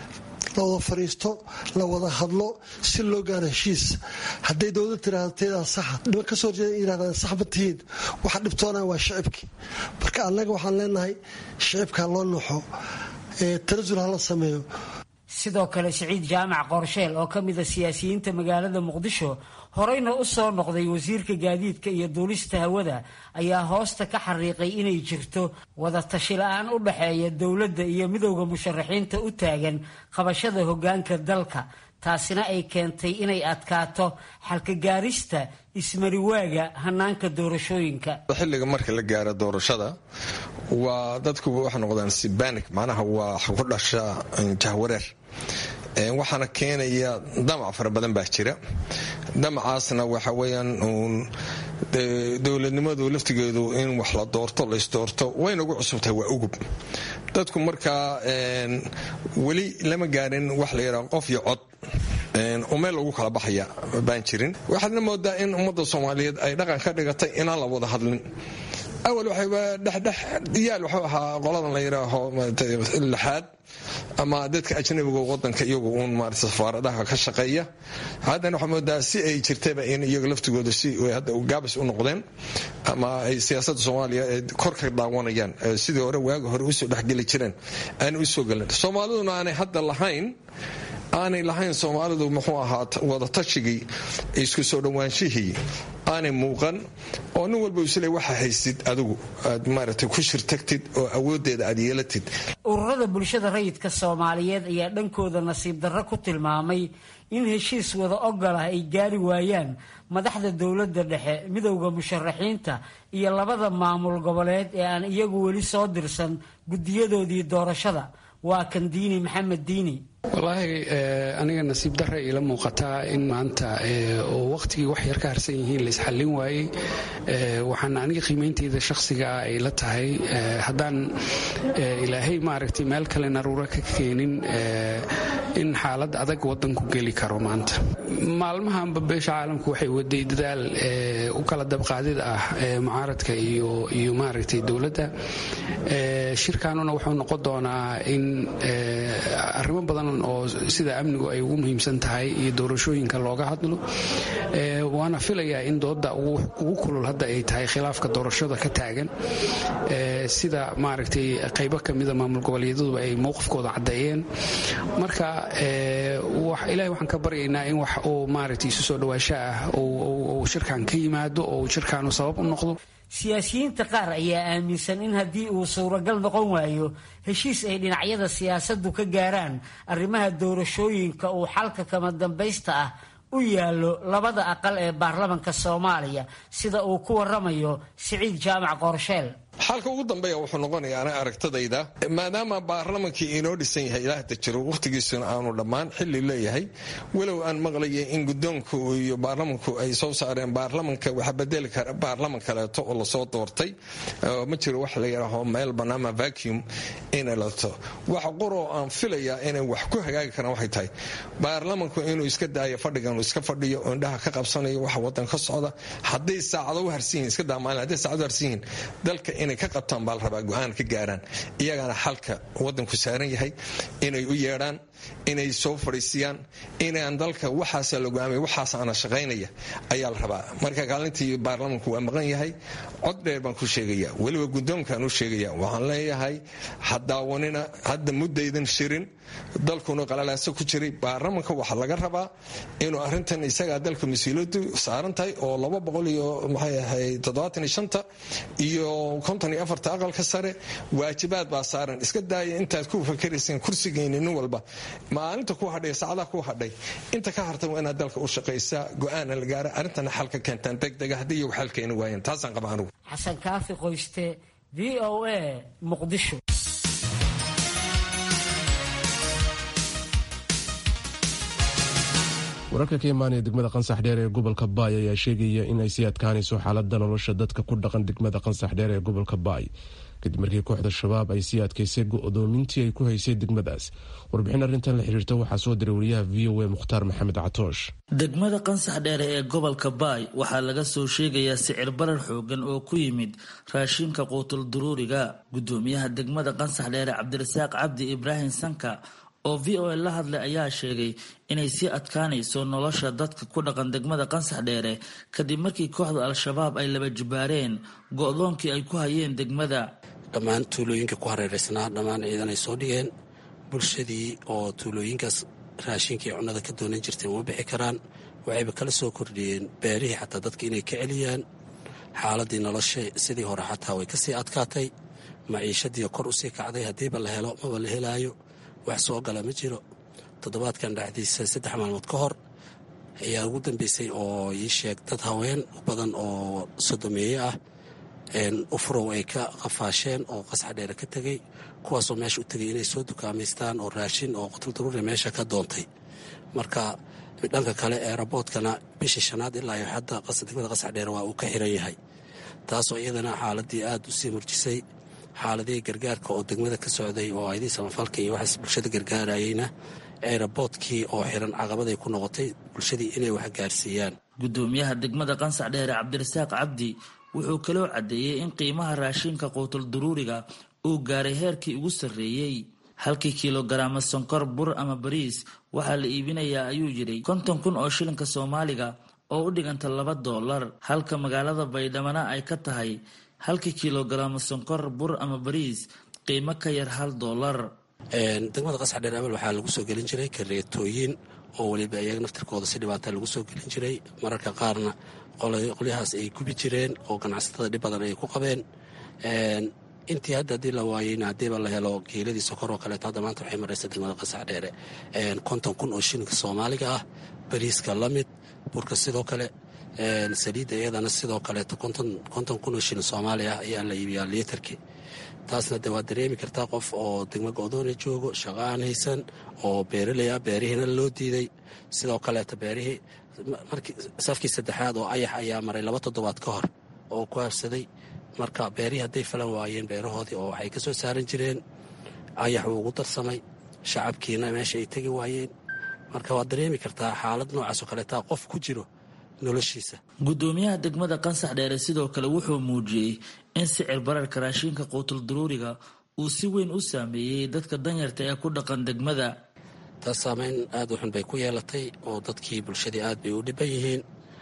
S14: la wada fadhiisto la wada hadlo si loo gaaro heshiis hadday dowlad tiraahdo teedaa saxa dhiban ka soo horjeeda yirahdaan sax ma tihiin waxa dhibtoonaya waa shicibkii marka annaga waxaan leenahay shicibka loo nuuxo tanasul hala sameeyo
S6: sidoo kale siciid jaamac qorsheel oo ka mida siyaasiyiinta magaalada muqdisho horeyna u soo noqday wasiirka gaadiidka iyo duulista hawada ayaa hoosta ka xariiqay inay jirto wada tashi la-aan u dhaxeeya dowladda iyo midowda musharaxiinta u taagan qabashada hoggaanka dalka taasina ay keentay inay adkaato xalka gaarista ismariwaaga hanaanka doorashooyinka
S15: xilliga marka la gaaro doorashada waa dadku waxay noqdaan sibanic macnaha waa ku dhasha jahwareer waxaana keenaya damac fara badan baa jira damacaasna waxa weyaan uun dowladnimadu laftigeedu in wax la doorto laysdoorto wayna ugu cusubtahay waa ugub dadku markaa weli lama gaarin wax la yidhaha qof iyo cod oo meel lagu kala baxaya baan jirin waxaadna moodaa in ummadda soomaaliyeed ay dhaqan ka dhigatay inaan la wada hadlin awal waxayba dhexdhex yaal wuxuu ahaa qoladan la yidhaaho lixaad ama dadka ajnabiga wadanka iyagu uun maarata safaaradaha ka shaqeeya haddana waxaa moodaa si ay jirtaba in iyaga laftigooda si hadda gaabis u noqdeen ama ay siyaasadda soomaaliya kor ka daawanayaan sidii hore waaga hore usoo dhexgeli jireen aanay usoo gelin soomaaliduna aanay hadda lahayn aanay lahayn soomaalidu muxuu ahaa wadatajigii isku soo dhowaanshihii aanay muuqan oo nin walba isle waxa haysid adigu aad maaragtay ku shirtagtid oo awoodeeda aad yeelatid
S6: ururada bulshada rayidka soomaaliyeed ayaa dhankooda nasiib darro ku tilmaamay in heshiis wada ogol ah ay gaari waayaan madaxda dowladda dhexe midowda musharaxiinta iyo labada maamul goboleed ee aan iyagu weli soo dirsan guddiyadoodii doorashada waa kan diini maxamed diini
S16: wallaahi aniga nasiib darra iila muuqataa in maanta oo waqtigii wax yar ka harsan yihiin la isxallin waayey waxaana aniga qiimeynteyda shakhsiga ah ay la tahay haddaan ilaahay maaragtay meel kale naruuro ka keenin in xaalad adag wadanku geli karo maanta maalmahanba beesha caalamku waxay waday dadaal u kala dabqaadid ah mucaaradka iyo maaragtay dowladda shirkaanuna wuxuu noqon doonaa in arrimo badan oo sida amnigu ay ugu muhiimsan tahay iyo doorashooyinka looga hadlo waana filayaa in dooda ugu kulul hadda ay tahay khilaafka doorashada ka taagan sida maaragtay qaybo kamida maamul goboleedaduba ay mowqifkooda caddeeyeen marka ilahay waxaan ka baryaynaa in wax uu maaragtay isu soo dhawaasho ah uu shirkan ka yimaado oo shirkaanu sabab u noqdo
S6: siyaasiyiinta qaar ayaa aaminsan in haddii uu suuragal noqon waayo heshiis ay dhinacyada siyaasaddu ka gaaraan arrimaha doorashooyinka uu xalka kama dambaysta ah u yaallo labada aqal ee baarlamanka soomaaliya sida uu ku waramayo siciid jaamac qorsheel
S15: xalka ugu dambeeya wuxuu noqonayaa ana aragtadayda maadaama baarlamankii inoo dhisan yahay ilaahda jiro wakhtigiisuna aanu dhammaan xilli leeyahay walow aan maqlaya in gudoonku iyo baarlamanku ay soo saareen baarlamanka waxa bedeli kara baarlaman kaleeto oo lasoo doortay ma jiro wax la yidhaaho meel banaama vacuum inay lato waxa qoroo aan filayaa inay wax ku hagaagi karaan waxay tahay baarlamanku inuu iska daayo fadhigan iska fadhiyo oo indhaha ka qabsanayo waxa wadan ka socda hadday saacado u harsan yihin iska daa maalin hadday saacado u harsan yihiin dalka inay ka qabtaan baa la rabaa go-aan ka gaaraan iyagana xalka wadanku saaran yahay inay u yeedhaan inay soo fadhiisiyaan inaan dalka waxaasa la go-aamay waxaasaana shaqaynaya ayaa la rabaa marka kaalintii baarlamanku waa maqan yahay cod dheer baan ku sheegaya weliba guddoonkaan u sheegaya waxaan leeyahay hadaawanina hadda muddaydan shirin dalkuna qalalaaso ku jiray baarlamanka waxaa laga rabaa inuu arintan isagaa dalka mas-uuliyadu saaran tahay oo laba boqol iyo maxay ahayd toddobaatan iyo shanta iyo konton iyo afarta aqalka sare waajibaad baa saaran iska daaya intaad ku fakarayseen kursigeyni nin walba maalinta ku hadhay saacadaha ku hadhay inta ka harta waa inaad dalka u shaqaysaa go-aana la gaara arrintana xalka keentaan degdega haddii iyagu xal keeni waayeen taasaan qaba anugu
S6: xasan kaafi qoyste v o a muqdisho
S1: wararka ka imaanaya degmada qansax dheer ee gobolka baay ayaa sheegaya in ay sii adkaanayso xaalada nolosha dadka ku dhaqan degmada qansax dheer ee gobolka baay kadib markii kooxda shabaab ay sii adkaysay go-doomintii ay ku haysay degmadaas warbixin arrintan la xiriirta waxaa soo diray wariyaha v o a mukhtaar maxamed catoosh
S17: degmada qansax dheere ee gobolka baay waxaa laga soo sheegayaa sicir barar xoogan oo ku yimid raashinka quutul duruuriga gudoomiyaha degmada qansax dheere cabdirasaaq cabdi ibraahim sanka oo v o a la hadlay ayaa sheegay inay sii adkaanayso nolosha dadka ku dhaqan degmada qansax dheere kadib markii kooxda al-shabaab ay laba jibaareen go-doonkii ay ku hayeen degmada
S4: dhammaan tuulooyinka ku hareeraysnaa dhammaan ciidan ay soo dhigeen bulshadii oo tuulooyinkaas raashinkii cunnada ka doonan jirtay uma bixi karaan waxayba kala soo kordhiyeen beerihii xataa dadka inay ka celiyaan xaaladii nolosha sidii hore xataa way kasii adkaatay maciishadii kor usii kacday haddiiba la helo maba la helaayo wax soo gala ma jiro toddobaadkan dhexdiisa saddex maalmood ka hor ayaa ugu dambeysay oo ii sheeg dad haween badan oo sodomeeye ah ufurow ay ka qafaasheen oo qasxa dheere ka tegey kuwaasoo meesha u tegay inay soo dukaamaystaan oo raashin oo qutul daruuri meesha ka doontay marka dhanka kale eeraboodkana bishii shanaad ilaa iyo hadda degmada qasxa dheere waa uu ka xiran yahay taasoo iyadana xaaladii aada u sii murjisay xaaladihii gargaarka oo degmada ka socday oo aydii samafalka iyo waxaas bulshada gargaarayeyna eeraboodkii oo xiran caqabaday ku noqotay bulshadii inay wax gaarsiiyaan
S17: gudoomiyaha degmada qansax dheere cabdirasaaq cabdi wuxuu kaloo caddeeyey in qiimaha raashinka quutul duruuriga uu gaaray heerkii ugu sarreeyey halkii kilogaraama sonkor bur ama bariis waxaa la iibinayaa ayuu yidhi konton kun oo shilinka soomaaliga oo u dhiganta laba doolar halka magaalada baydhamana ay ka tahay halkii kilogaraama sonkor bur ama bariis qiimo ka yar hal doolar
S4: degmada qasxa dheer abal waxaa lagu soo gelin jiray kareetooyin oo weliba iyaga naftirkooda si dhibaata lagu soo gelin jiray mararka qaarna qolyahaas ay gubi jireen oo ganacsatada dhib badan ay ku qabeen intii hadda haddii la waayeyna haddiiba la helo geeladii sokor oo kaleeto hadda maanta waxay maraysa degmada qasax dheere konton kun oo shilinka soomaaliga ah bariiska la mid burka sidoo kale saliidda iyadana sidoo kaleeto konton kun oo shilin soomaali ah ayaa la iibiyaa liitarkii taasna de waad dareemi kartaa qof oo degmo go-doona joogo shaqo aan haysan oo beeraley ah beerihiina loo diiday sidoo kaleeto beerihii markii safkii saddexaad oo ayax ayaa maray laba toddobaad ka hor oo ku habsaday marka beerihii hadday falan waayeen beerahoodii oo waxay ka soo saaran jireen ayax wuu ugu darsamay shacabkiina meesha ay tegi waayeen marka waad dareemi kartaa xaalad noocaasoo kaleetaa qof ku jiro noloshiisa
S17: gudoomiyaha degmada qansax dheere sidoo kale wuxuu muujiyey in sicir bararka raashinka quutul duruuriga uu si weyn u saameeyey dadka danyarta ee ku dhaqan degmada
S4: taas saameyn aada u xun bay ku yeelatay oo dadkii bulshadii aad bay u dhiban yihiin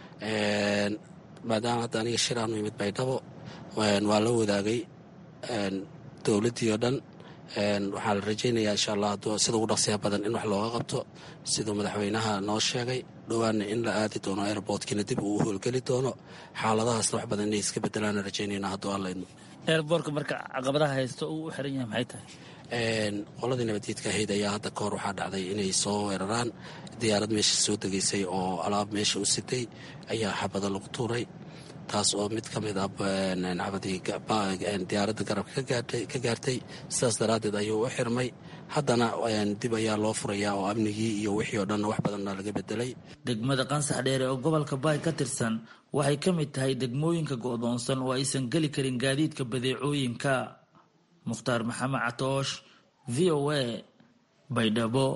S4: maadaama hadda aniga shir aanu yimid baydhabo waa la wadaagay dowladdii oo dhan waxaa la rajaynayaa insha allah sida ugu dhaqsiya badan in wax looga qabto siduu madaxweynaha noo sheegay dhowaanna in la aadi doono airboortkiina dib uu u howlgeli doono xaaladahaasna wax badan inay iska bedelaana rajaynayna hadduu alla idmo
S17: eerboorka marka caqabadaha haysto uu u xiran yahay maxay tahay
S4: qoladii nabaddiidka ahayd ayaa hadda ka hor waxaa dhacday inay soo weeraraan diyaarad meesha soo degaysay oo alaab meesha u sitay ayaa xabado lagu tuuray taas oo mid ka mid ah diyaaradda garabka ka gaartay sidaas daraaddeed ayuu u xirmay haddana dib ayaa loo furayaa oo amnigii iyo wixii oo dhanna wax badanna laga bedelay
S17: degmada qansax dheere oo gobolka baay ka tirsan waxay ka mid tahay degmooyinka go'doonsan oo aysan geli karin gaadiidka badeecooyinka mukhtaar maxamed catoosh v o a baydhabo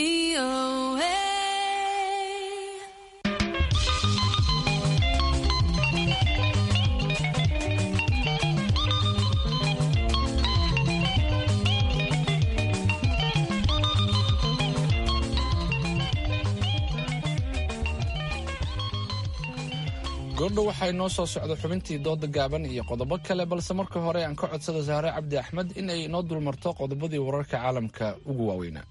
S2: goordhow waxaa inoo soo socda xubintii dooda gaaban iyo qodobo kale balse marka hore aan ka codsada sahre cabdi axmed in ay inoo dulmarto qodobadii wararka caalamka ugu waaweynaa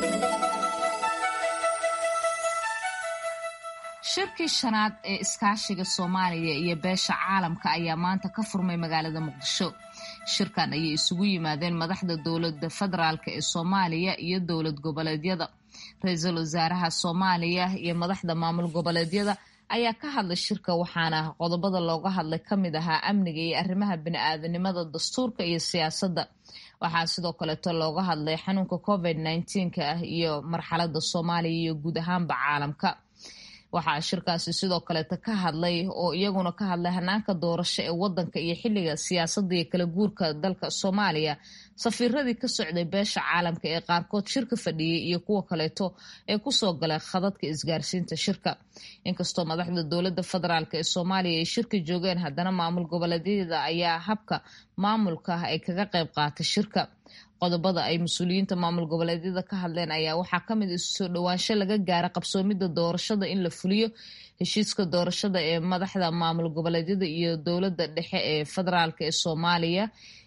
S5: shirkii shanaad ee iskaashiga soomaaliya iyo beesha caalamka ayaa maanta ka furmay magaalada muqdisho shirkan ayay isugu yimaadeen madaxda dowlada federaalk ee soomaaliya iyo dowlad goboleedyada ra-iisul wasaaraha soomaaliya iyo madaxda maamul goboleedyada ayaa ka hadlay shirka waxaana qodobada looga hadlay ka mid ahaa amniga iyo arrimaha bini-aadanimada dastuurka iyo siyaasadda waxaa sidoo kaleeto looga hadlay xanuunka covid nneteen-ka ah iyo marxalada soomaaliya iyo guud ahaanba caalamka waxaa shirkaasi sidoo kaleeta ka hadlay oo iyaguna ka hadlay hanaanka doorasho ee wadanka iyo xiliga siyaasadda iyo kala guurka dalka soomaaliya safiiradii ka socday beesha caalamka ee qaarkood shirka fadhiyey iyo kuwa kaleeto ee kusoo galay khadadka isgaarsiinta shirka inkastoo madaxda dowlada federaalk ee soomaaliya ay shirka joogeen haddana maamul goboleedyada ayaa habka maamulka ay kaga qayb qaatay shirka qodobada ay mas-uuliyiinta maamul goboleedyada ka hadleen ayaa waxaa kamid isu soo dhowaansho laga gaara qabsoomida doorashada in la fuliyo heshiiska doorashada ee madaxda maamul goboleedyada iyo dowlada dhexe ee federaalk ee soomaaliya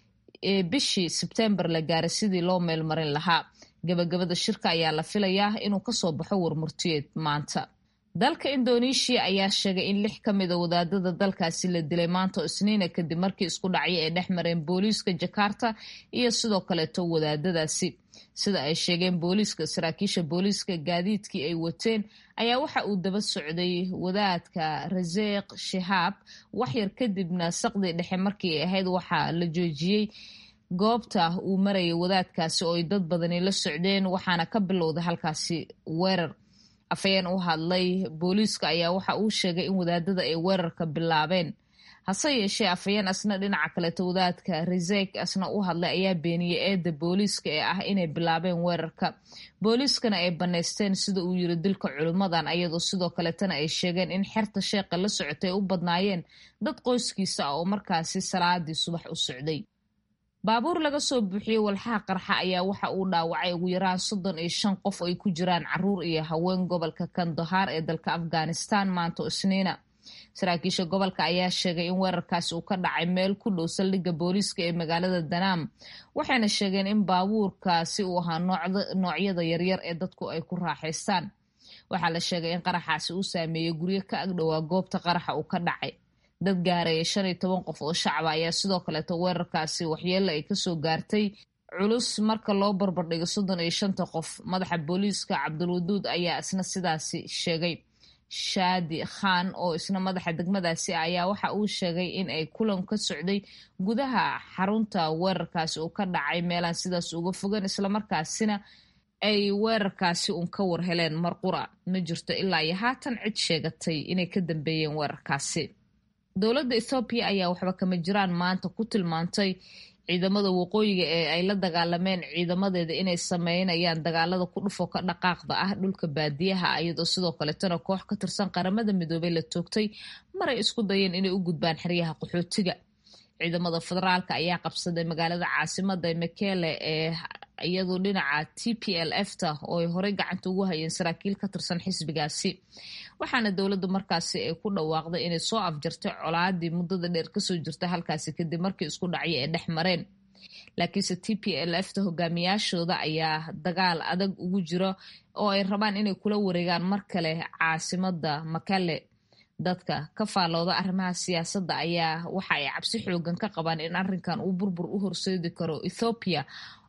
S5: ee bishii sebtembar la gaaray sidii loo meelmarin lahaa gabagabada shirka ayaa la filayaa inuu kasoo baxo warmurtiyeed maanta dalka indonesia ayaa sheegay in lix ka mida wadaadada dalkaasi la dilay maanta oo isniina kadib markii isku dhacyo ay dhex mareen booliiska jakarta iyo sidoo kaleeto wadaadadaasi sida ay sheegeen booliiska saraakiisha booliiska gaadiidkii ay wateen ayaa waxa uu daba socday wadaadka raseeq shahaab waxyar kadibna saqdii dhexe markii ay ahayd waxaa la joojiyey goobta uu marayay wadaadkaasi oo ay dad badani la socdeen waxaana ka bilowday halkaasi weerar afhayeen u hadlay booliiska ayaa waxa uu sheegay in wadaadada ay weerarka bilaabeen hase yeeshee afhayeen asna dhinaca kaleeto wadaadka resek asna u hadlay ayaa beeniyey eedda booliiska ee ah inay bilaabeen weerarka booliiskana ay bannaysteen sida uu yiri dilka culimmadan ayadoo sidoo kaleetana ay sheegeen in xerta sheeqa la socotay ay u badnaayeen dad qoyskiisa ah oo markaasi salaadii subax u socday baabuur laga soo buuxiyey walxaha qarxa ayaa waxa uu dhaawacay ugu yaraan soddon iyo shan qof ay ku jiraan caruur iyo haween gobolka kandahaar ee dalka afghanistan maanta isniina saraakiisha gobolka ayaa sheegay in weerarkaasi uu ka dhacay meel ku dhow saldhigga booliiska ee magaalada danaam waxayna sheegeen in baabuurkaasi uu ahaa noocyada yaryar ee dadku ay ku raaxaystaan waxaa la sheegay in qaraxaasi uu saameeyey guryo ka agdhowaa goobta qaraxa uu ka dhacay dad gaaraya shan iyo toban qof oo shacaba ayaa sidoo kaleeto weerarkaasi waxyeelo ay kasoo gaartay culus marka loo barbardhigo soddon iyo shanta qof madaxa booliiska cabdulwaduud ayaa isna sidaasi sheegay shaadi khan oo isna madaxa degmadaasi ah ayaa waxa uu sheegay in ay kulan ka socday gudaha xarunta weerarkaasi uu ka dhacay meelaan sidaas uga fogan islamarkaasina ay weerarkaasi uun ka war heleen marqura ma jirto ilaa iyo haatan cid sheegatay inay ka dambeeyeen weerarkaasi dowladda ethoobiya ayaa waxba kama jiraan maanta ku tilmaantay ciidamada waqooyiga ee ay la dagaalameen ciidamadeeda inay sameynayaan dagaalada ku dhufo ka dhaqaaqda ah dhulka baadiyaha iyadoo sidoo kaletana koox ka tirsan qaramada midoobey la toogtay maray isku dayeen inay u gudbaan xeryaha qaxootiga ciidamada federaalka ayaa qabsaday magaalada caasimada mekele ee iyadu dhinaca t p l f ta oo ay horey gacanta ugu hayeen saraakiil ka tirsan xisbigaasi waxaana dowladda markaasi ay ku dhawaaqday inay soo afjartay colaadii muddada dheer kasoo jirta halkaasi kadib markii isku dhacyo ay dhex mareen laakiinse t p l f ta hogaamiyaashooda ayaa dagaal adag ugu jira oo ay rabaan inay kula wareegaan mar kale caasimada makale dadka ka faallooda arrimaha siyaasadda ayaa waxa ay cabsi xoogan ka qabaan in arrinkan uu burbur u horseedi karo ethoobiya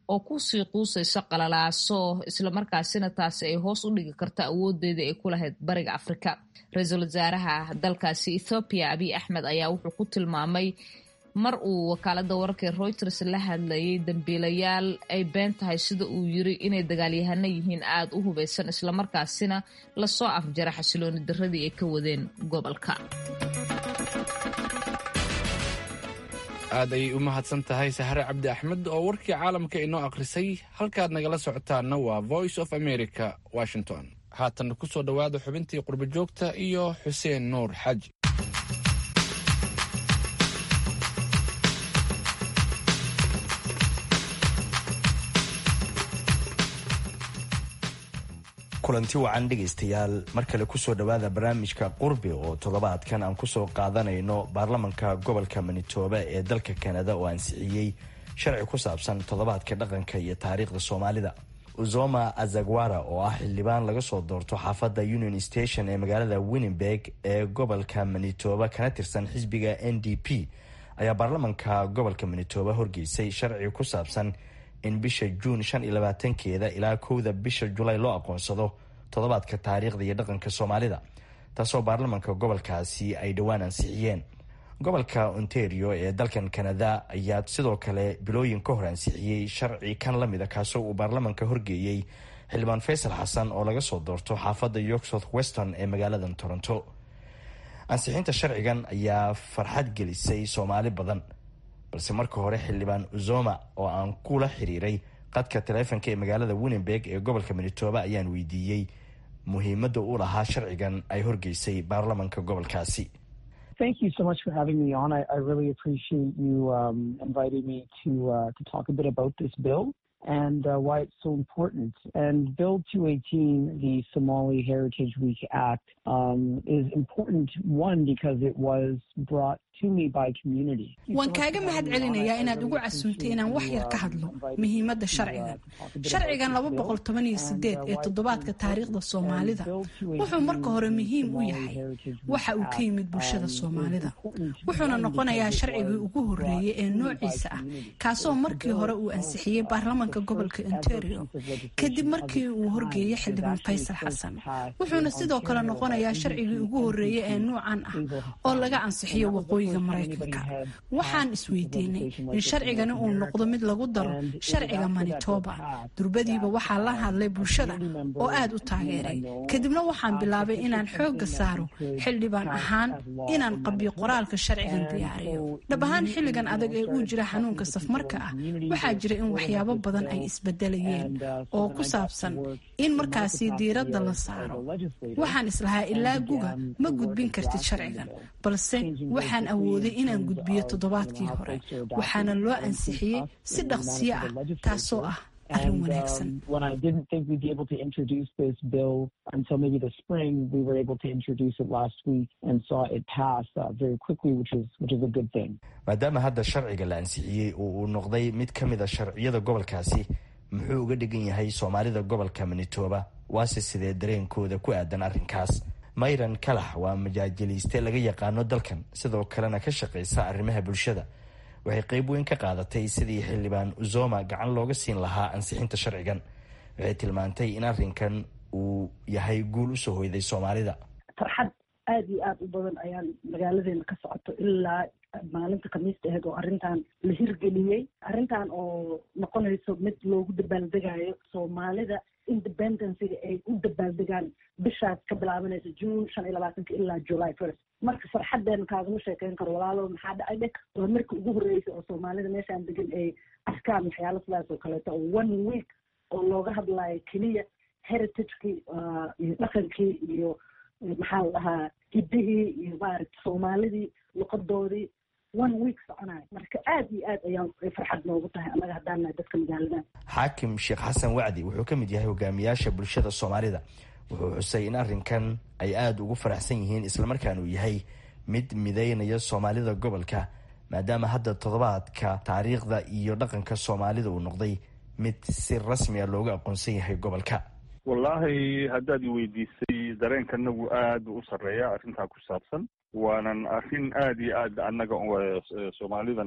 S5: oo kusii quusayso qalalaaso islamarkaasina taasi ay hoos u dhigi karto awoodeeda ay ku lahayd bariga afrika ra-iisul wasaaraha dalkaasi ethoobiya abiy axmed ayaa wuxuu ku tilmaamay mar uu wakaalada wararka reuters la hadlayay dambiilayaal ay been tahay sida uu yiri inay dagaalyahano yihiin aada u hubeysan islamarkaasina lasoo afjara xasilooni daradii ay ka wadeen gobolka
S2: aad ayay u mahadsan tahay sahre cabdi axmed oo warkii caalamka inoo akhrisay halkaad nagala socotaana waa voice of america washington haatanna ku soo dhowaada xubintii qurbo joogta iyo xuseen nuur xaaji
S18: kulanti wacan dhegaystayaal mar kale kusoo dhowaada barnaamijka qurbi oo toddobaadkan aan kusoo qaadanayno baarlamanka gobolka manitoba ee dalka kanada oo ansixiyey sharci ku saabsan toddobaadka dhaqanka iyo taariikhda soomaalida uzoma azagwara oo ah xildhibaan laga soo doorto xaafadda union station ee magaalada winnenberg ee gobolka manitoba kana tirsan xisbiga n d p ayaa baarlamanka gobolka manitoba horgeysay sharci ku saabsan in bisha juun shan iyo labaatankeeda ilaa kowda bisha julaay loo aqoonsado toddobaadka taariikhda iyo dhaqanka soomaalida taasoo baarlamanka gobolkaasi ay dhowaan ansixiyeen gobolka ontario ee dalkan kanada ayaa sidoo kale bilooyin ka hor ansixiyey sharci kan la mida kaasoo uu baarlamanka horgeeyey xildhibaan faysal xasan oo laga soo doorto xaafadda york south weston ee magaalada toronto ansixinta sharcigan ayaa farxad gelisay soomaali badan balse marka hore xildhibaan uzoma oo aan kula xiriiray qadka taleefonka ee magaalada winnenberg ee gobolka manitoba ayaan weydiiyey muhiimadda u lahaa sharcigan ay horgeysay baarlamanka gobolkaasi
S19: Thank you so much for having me on. I, I really appreciate you um, inviting me to uh, to talk a bit about this bill and uh, why it's so important. And Bill 218, the Somali Heritage Week Act, um, is important, one, because it was brought to me by community.
S10: waan kaaga mahad celinayaa inaad ugu casuuntay inaan wax yar ka hadlo muhiimadda sharcigan sharcigan laba boqol toban iyo sideed ee toddobaadka taariikhda soomaalida wuxuu marka hore muhiim u yahay waxa uu ka yimid bulshada soomaalida wuxuuna noqonayaa sharcigii ugu horeeyey ee noociisa ah kaasoo markii hore uu ansixiyey baarlamanka gobolka ontario kadib markii uu horgeeyey xildhibaan faysal xasan wuxuuna sidoo kale noqonayaa sharcigii ugu horeeyey ee nuucan ah oo laga ansixiyo waqooyi maraykanka waxaan isweydiinay in sharcigani uu noqdo mid lagu daro sharciga manitoba durbadiiba waxaa la hadlay bulshada oo aad u taageeray kadibna waxaan bilaabay inaan xoogga saaro xildhibaan ahaan inaan qabiyo qoraalka sharcigan diyaariyo dhab ahaan xilligan adag ee uu jira xanuunka safmarka ah waxaa jira in waxyaabo badan ay isbedelayeen oo ku saabsan in markaasi diiradda la saaro waxaan islahaa ilaa guga ma gudbin kartid sharcigan balse waxaan awooday inaan gudbiyo toddobaadkii hore waxaana loo ansixiyey si dhaqsiyo ah taasoo ah arrin wanaagsan
S19: when I didn't think we'd be able to introduce this bill until maybe the spring, we were able to introduce it last week and saw it pass uh, very quickly, which is which is a good thing.
S18: maadaama hadda sharciga la ansixiyey oo uu noqday mid ka mid a sharciyada gobolkaasi muxuu uga dhigan yahay soomaalida gobolka manitoba waase sidee dareenkooda ku aadan arrinkaas mayran kalax waa majaajiliiste laga yaqaano dalkan sidoo kalena ka shaqaysa arrimaha bulshada waxay qayb weyn ka qaadatay sidii xildhibaan uzoma gacan looga siin lahaa ansixinta sharcigan waxay tilmaantay in arrinkan uu yahay guul usoo hoyday soomaalida
S20: farxad aada iyo aada u badan ayaan magaaladeena ka socoto ilaa maalinta khamiista aheyd oo arrintan la hirgeliyey arrintan oo noqonayso mid loogu dabaaldegayo soomaalida independencyga ay u dabaaldegaan bishaas ka bilaabanaysa june shan iyo labaatanka ilaa july first marka farxadeena kaagama sheekeyn karo walaalo maxaa dhacay dhe waa markii ugu horreysay oo soomaalida meeshaan degan ay arkaan waxyaalo sidaas oo kaleeto oo one week oo looga hadlayo keliya heritagekii iyo dhaqankii iyo maxaa la dhahaa hiddihii iyo maaragta soomaalidii luqadoodii one week soconayo marka aad iyo aad ayaan farxad noogu tahay annaga haddaan nahay dadka magaaladan
S18: xaakim sheekh xasan wacdi wuxuu ka mid yahay hogaamiyaasha bulshada soomaalida wuxuu xusay in arrinkan ay aada ugu faraxsan yihiin islamarkaan uu yahay mid mideynaya soomaalida gobolka maadaama hadda toddobaadka taariikhda iyo dhaqanka soomaalida uu noqday mid si rasmiya looga aqoonsan yahay gobolka
S21: wallaahi haddaad i weydiisay dareenkanagu aad u sarreeya arrintaa ku saabsan waanan arrin aad iyo aad annaga soomaalidan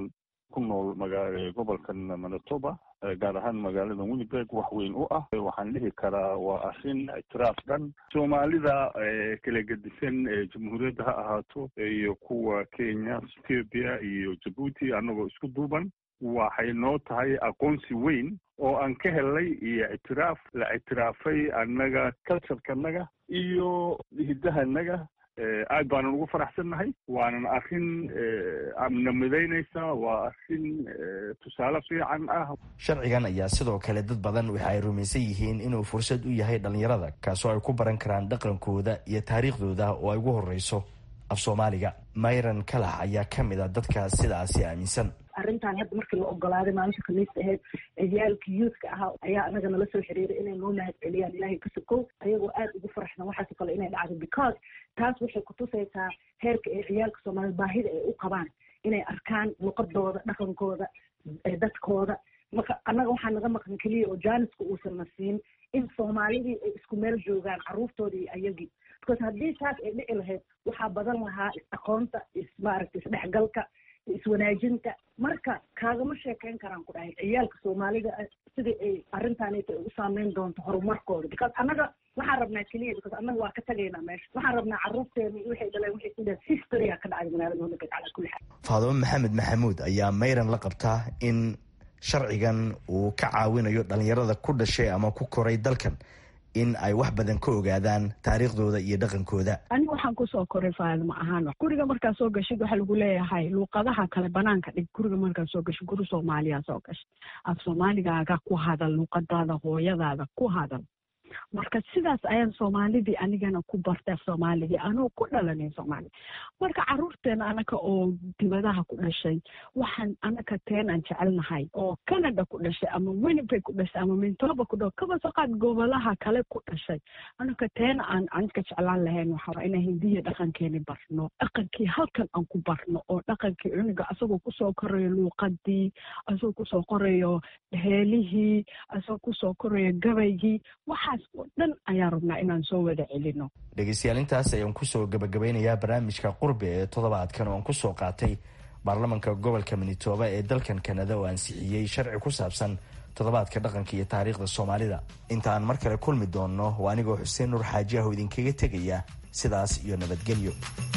S21: ku nool maga gobolkan manitoba gaar ahaan magaalada winnipeg wax weyn u ah waxaan dhihi karaa waa arrin ictiraaf dhan soomaalida kala gedisan jamhuuriyadda ha ahaato iyo kuwa kenya ethiopia iyo jabuuti annagoo isku duuban waxay noo tahay aqoonsi weyn oo aan ka helnay iyo ictiraaf la ictiraafay annaga culturekanaga iyo hiddahanaga aad baanan ugu faraxsannahay waanan arrin amna midaynaysaa waa arrin tusaale fiican ah
S18: sharcigan ayaa sidoo kale dad badan waxa ay rumaysan yihiin inuu fursad u yahay dhallinyarada kaasoo ay ku baran karaan dhaqankooda iyo taariikhdooda oo ay ugu horreyso af soomaaliga mayran kalax ayaa ka mid a dadka sidaasi aaminsan
S20: arrintan hadda markii la ogolaaday maalinta khamiista ahayd ciyaalka youthka ahaa ayaa anaga nala soo xiriiray inay noo mahad celiyaan ilaahay ka sokow ayagoo aad ugu faraxsan waxaasoo kale inay dhacdo because taas waxay kutusaysaa heerka ay ciyaalka soomaaliyed baahida ay u qabaan inay arkaan luqadooda dhaqankooda dadkooda marka annaga waxaa naga maqan keliya oo jaaniska uusan na siin in soomaalidii ay isku meel joogaan carruurtoodii iyo ayagii because haddii taas ay dhici lahayd waxaa badan lahaa is-aqoonta is maaragta isdhexgalka iswanaajinta marka kaagama sheekeyn karaan ku dhahay ciyaalka soomaalida sidai ay arrintaanita ay u saameyn doonto horumarkooda because annaga waxaan rabnaa keliya because annaga waa ka tagaynaa meesha waxaan rabnaa carruurteena iyo waxay dhaleen waxay ku dhahen historya ka dhacday magaalada winnipeg calaa kulli xaal
S18: faadimo maxamed maxamuud ayaa mayran la qabtaa in sharcigan uu ka caawinayo dhalinyarada ku dhashay ama ku koray dalkan in ay wax badan ka ogaadaan taariikhdooda iyo dhaqankooda
S7: aniga waxaan kusoo koray faadimo ahaan guriga markaa soo gashid waxaa lagu leeyahay luuqadaha kale banaanka dhig guriga markaa soo gashid guri soomaaliya soo gashay af soomaaligaaga ku hadal luuqadaada hooyadaada ku hadal marka sidaas ayaan soomaalidii anigana ku bartay af soomaaligii anoo ku dhalanay soomaaliya marka caruurteena anaka oo dibadaha ku dhashay waxaan anaka teen aan jecelnahay oo canada ku dhashay ama winnipeg ku dhashay ama mintoba ku dha kaba soo qaad gobolaha kale ku dhashay anaka teena aan anka jeclaan lahayn waxaa inaan hindiya dhaqankeeni barno dhaqankii halkan aan ku barno oo dhaqankii cuniga asagoo kusoo korayo luuqadii asagoo kusoo korayo heelihii asagoo kusoo korayo gabaygii waxaas oo dhan ayaan rabnaa inaan soo wada celino
S18: dhegeystayaal intaas ayaan kusoo gabagabeynayaa barnaamijka qurbi ee toddobaadkan oo aan kusoo qaatay baarlamanka gobolka manitoba ee dalkan kanada oo ansixiyey sharci ku saabsan toddobaadka dhaqanka iyo taariikhda soomaalida inta aan mar kale kulmi doonno waa anigoo xuseen nuur xaaji ah oo idinkaga tegaya sidaas iyo nabadgelyo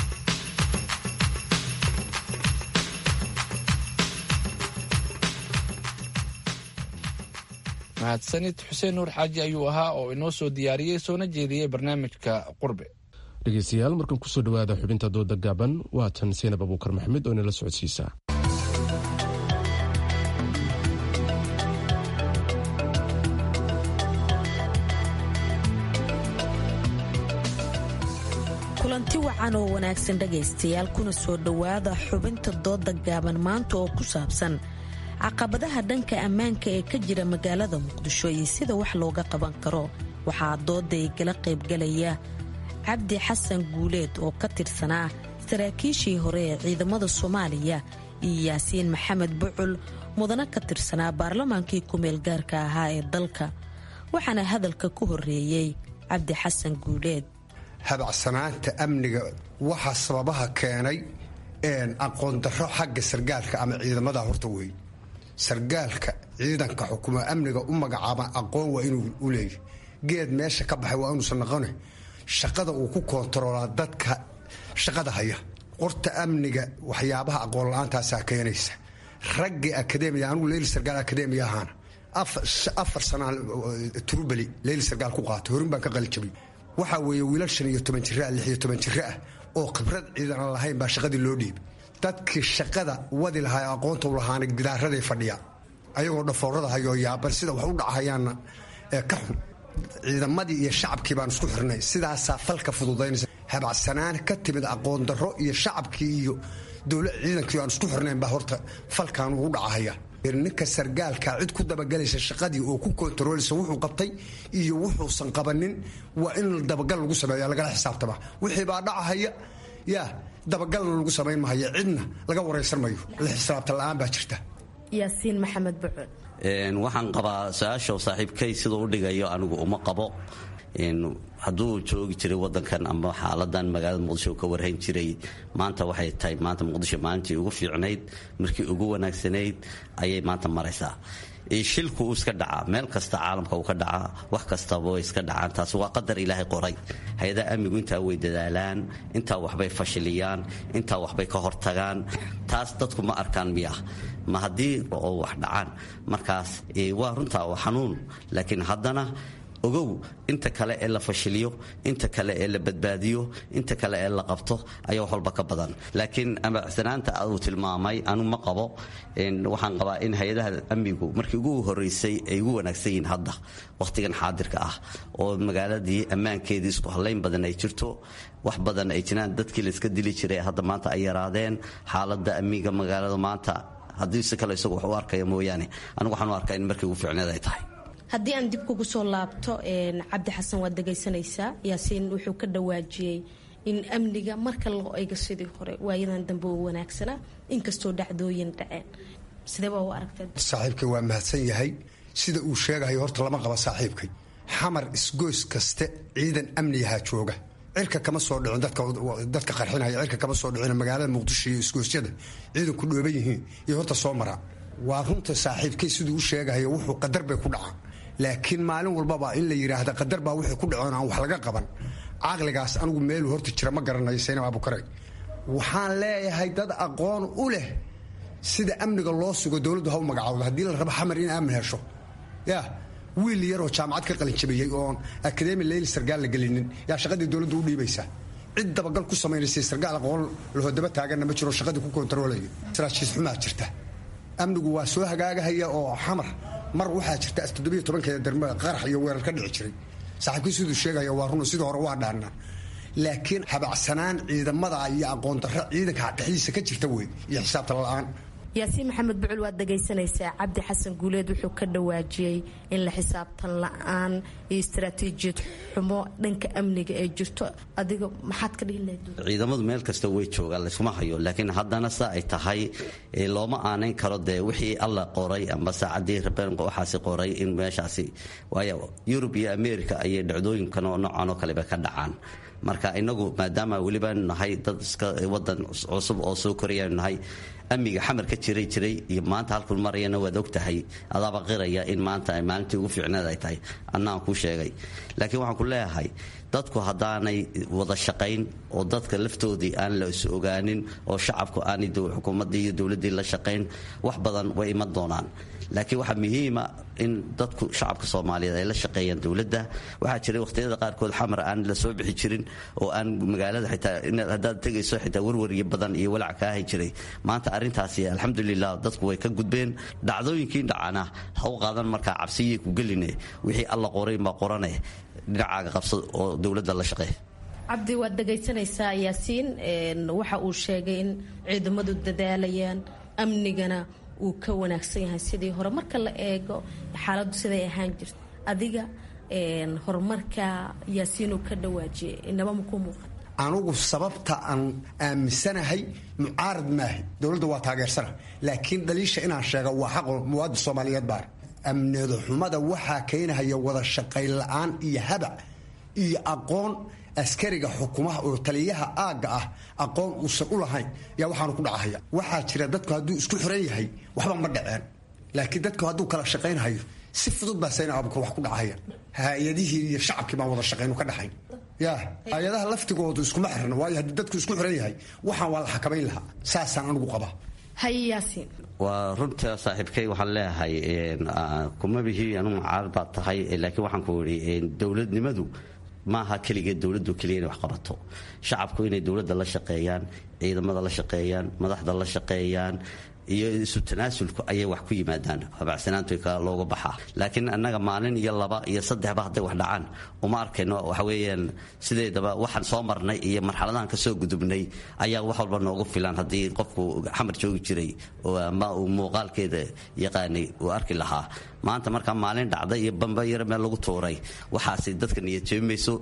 S2: mahadsanid xuseen nuur xaaji ayuu ahaa oo inoo soo diyaariyey soona jeediyey barnaamijka qurbe
S1: dhegeystayaal markan kusoo dhowaada xubinta dooda gaaban waa tan seenab abuukar maxamed oo inala socodsiisa
S22: kulanti wacan oo wanaagsan dhegaystayaal kuna soo dhowaada xubinta dooda gaaban maanta oo ku saabsan caqabadaha dhanka ammaanka ee ka jira magaalada muqdisho iyo sida wax looga qaban karo waxaa dooday gala qaybgalaya cabdi xasan guuleed oo ka tirsanaa saraakiishii hore ee ciidamada soomaaliya iyo yaasiin maxamed bucul mudana ka tirsanaa baarlamaankii ku-meel gaarka ahaa ee dalka waxaana hadalka ku horeeyey cabdi xasan guuleed
S23: habacsanaanta amniga waxaa sababaha keenay aqoondarro xagga sargaalka ama ciidamada horta wey sargaalka ciidanka xukuma amniga u magacaaba aqoon waa inuu u leeyahy geed meesha ka baxay waa inuusan noqone shaqada uu ku koontaroolaa dadka shaqada haya qorta amniga waxyaabaha aqoon la-aantaasaa keenaysa raggii akademiya anugu leyli sargaal akademiya ahaana afar sanaa turubeli leyli sargaal ku qaatay horin baan ka qalijabay waxaa weeye wiilal shan iyo toban jira lix iyo toban jiro ah oo khibrad ciidan aan lahayn baa shaqadii loo dhiibay dadkii shaqada wadi lahaa ee aqoonta u lahaana gidaaraday fadhiya ayagoo dhafoorada hayoo yaaban sida wax u dhacahayaanna ee ka xun ciidamadii iyo shacabkii baan isku xirnay sidaasaa falka fududaynaysa habacsanaan ka timid aqoon darro iyo shacabkii iyo dowla ciidankii aan isku xirnayn baa horta falkan ugu dhacahaya ninka sargaalka cid ku dabagelaysa shaqadii oo ku kontarooleysa wuxuu qabtay iyo wuxuusan qabanin waa in dabagal lagu sameeya lagala xisaabtama wixii baa dhacahaya yaa dabagalna lagu samayn mahayo cidna laga waraysan mayo la xisaabta la-aan baa jirta
S22: yaasiin maxamed bucul
S24: waxaan qabaa su-aasha saaxiibkay siduu u dhigayo anigu uma qabo
S3: hadduu joogi jiray wadankan ama xaaladan magaalada muqdisho ka warhayn jiray maanta waxay tahay maanta muqdisho maalintii ugu fiicnayd markii ugu wanaagsanayd ayay maanta maraysaa shilku uu iska dhacaa meel kasta caalamka uu ka dhacaa wax kastaba way iska dhacaan taasi waa qadar ilaahay qoray hay-adaha amnigu intaa way dadaalaan intaa waxbay fashiliyaan intaa waxbay ka hortagaan taas dadku ma arkaan miya ma haddii oo wax dhacaan markaas waa runtaa waa xanuun laakiin haddana ogow inta kale ee la fashiliyo inta kale ee la badbaadiyo inta kale ee la qabto ayaa wax walba ka badan laakiin amacsanaanta uu tilmaamay anu ma qabo waxaan qabaa in hay-adaha amnigu markii ugu horeysay ay ugu wanaagsan yihiin hadda wakhtigan xaadirka ah oo magaaladii ammaankeedii isku hallayn badan ay jirto wax badan ay jiraan dadkii layska dili jiray hadda maanta ay yaraadeen xaaladda amniga magaalada maanta haddii si kale isagu wax u arkaya mooyaane anigu waxaan u arkaa in markii ugu fiicneed ay tahay
S22: haddii aan dib kugu soo laabto cabdi xasan waad dhegaysanaysaa yaasiin wuxuu ka dhawaajiyey in amniga marka loo eego sidii hore waayadan dambe oo wanaagsanaa inkastoo dhacdooyin dhaceen sidee baa u aragtay
S23: saaxiibkay waa mahadsan yahay sida uu sheegahayo horta lama qaba saaxiibkay xamar isgoys kaste ciidan amniyahaa jooga cirka kama soo dhicin dadka qarxinaya cirka kama soo dhicin magaalada muqdisho iyo isgoosyada ciidanku dhooban yihiin iyo horta soo maraa waa runta saaxiibkay siduu u sheegahayo wuxuu qadar bay ku dhacaan laakiin maalin walbaba in la yidhaahda qadar baa wixii ku dhacoon aan wax laga qaban caqligaas anigu meeluu horta jira ma garanayo saynab abukare waxaan leeyahay dad aqoon u leh sida amniga loo sugo dowladdu ha u magacaawdo haddii la rabo xamar in aamin hesho ya wiil yaroo jaamacad ka qalinjabiyey oon akademi leyli sargaal la gelinin yaa shaqadii dowladdu u dhiibaysaa cid dabagal ku samaynaysay sargaal aqoon lahodaba taaganna ma jiro shaqadii ku kontaroolayo saraajiis xumaa jirta amnigu waa soo hagaagahaya oo xamar mar waxaa jirta toddobiyo tobankeeda darma qarax iyo weerar ka dhici jiray saaxiibkii siduu sheegaya waa run sidii hore waa dhaannaa laakiin habacsanaan ciidamada iyo aqoon darro ciidanka dhexdiisa ka jirta wey iyo xisaabta la-aan
S22: yaasiin maxamed bucul waad dhagaysanaysaa cabdi xasan guuleed wuxuu ka dhawaajiyey in la xisaabtan la-aan iyo istaraatiijiyad xumo dhanka amniga ee jirto adiga maxaad ka dhihi lahayd
S3: ciidamadu meel kasta way joogaan layskuma hayo laakiin haddana sa ay tahay looma aanayn karo dee wixii alla qoray amba saacaddii rabeen waxaasi qoray in meeshaasi waayo yurub iyo america ayay dhacdooyinkan oo noocan oo kaleba ka dhacaan marka inagu maadaama welibaanu nahay dad iska wadan cusub oo soo korayaanu nahay amniga xamar ka jiray jiray iyo maanta halkuu marayana waad og tahay adaaba qiraya in maanta maalintii ugu fiicneed ay tahay annaan kuu sheegay laakiin waxaan ku leeyahay dadku haddaanay wada shaqayn oo dadka laftoodii aan la is ogaanin oo shacabku aanay xukuumaddii iyo dowladdii la shaqayn wax badan way iman doonaan laakiin waxaa muhiima in dadku shacabka soomaaliyeed ay la shaqeeyaan dowladda waxaa jiray wakhtiyada qaarkood xamar aan la soo bixi jirin oo aan magaalada xitaa haddaad tegayso xitaa warwaryo badan iyo walac kaahay jiray maanta arrintaasi alxamdulilah dadku way ka gudbeen dhacdooyinkii dhacana ha u qaadan markaa cabsiyay ku geline wixii alla qorayn baa qorane dhinacaaga qabsa oo dowladda la shaqeey
S22: cabdi waad dhagaysanaysaa yaasiin waxa uu sheegay in ciidamadu dadaalayaan amnigana uu ka wanaagsan yahay sidii hore marka la eego xaaladdu siday ahaan jirta adiga horumarka yaasiin uu ka dhawaajiyay inaba maku muuqan
S23: anugu sababta aan aaminsanahay mucaarad maahi dowladda waa taageersana laakiin dhaliisha inaan sheega waa xaqo muwaadin soomaaliyeed baar amnida xumada waxaa keenahaya wada shaqayn la-aan iyo habac iyo aqoon askariga xukumaha oo taliyaha aagga ah aqoon uusan u lahayn yaa waxaanu ku dhacahaya waxaa jira dadku hadduu isku xiran yahay waxba ma dhaceen laakiin dadku hadduu kala shaqaynhayo si fudud baa sayna abukar wax ku dhacaya hay-adihii iyo shacabkii baan wada shaqaynu ka dhaxayn ya hay-adaha laftigoodu iskuma xirna waayo haddii dadku isku xiran yahay waxaan waa la xakamayn lahaa saasaan anigu qabaa
S22: haye yaasiin
S3: waa runta saaxiibkay waxaan leeyahay kuma bihi anugu mucaarad baad tahay laakiin waxaan ku idhi dowladnimadu maaha keligeed dowladdu keliya inay wax qabato shacabku inay dowladda la shaqeeyaan ciidamada la shaqeeyaan madaxda la shaqeeyaan iyo isu tanaasulku ayay wax ku yimaadaan habacsanaantu looga baxaa laakiin annaga maalin iyo laba iyo saddexba hadday wax dhacaan uma arkayno waxa weeyaan sideedaba waxaan soo marnay iyo marxaladahan ka soo gudubnay ayaa wax walba noogu filan haddii qofku xamar joogi jiray ama uu muuqaalkeeda yaqaanay uu arki lahaa maanta markaa maalin dhacda iyo bamba yar meel lagu tuuray waxaasi dadka niyad jeemayso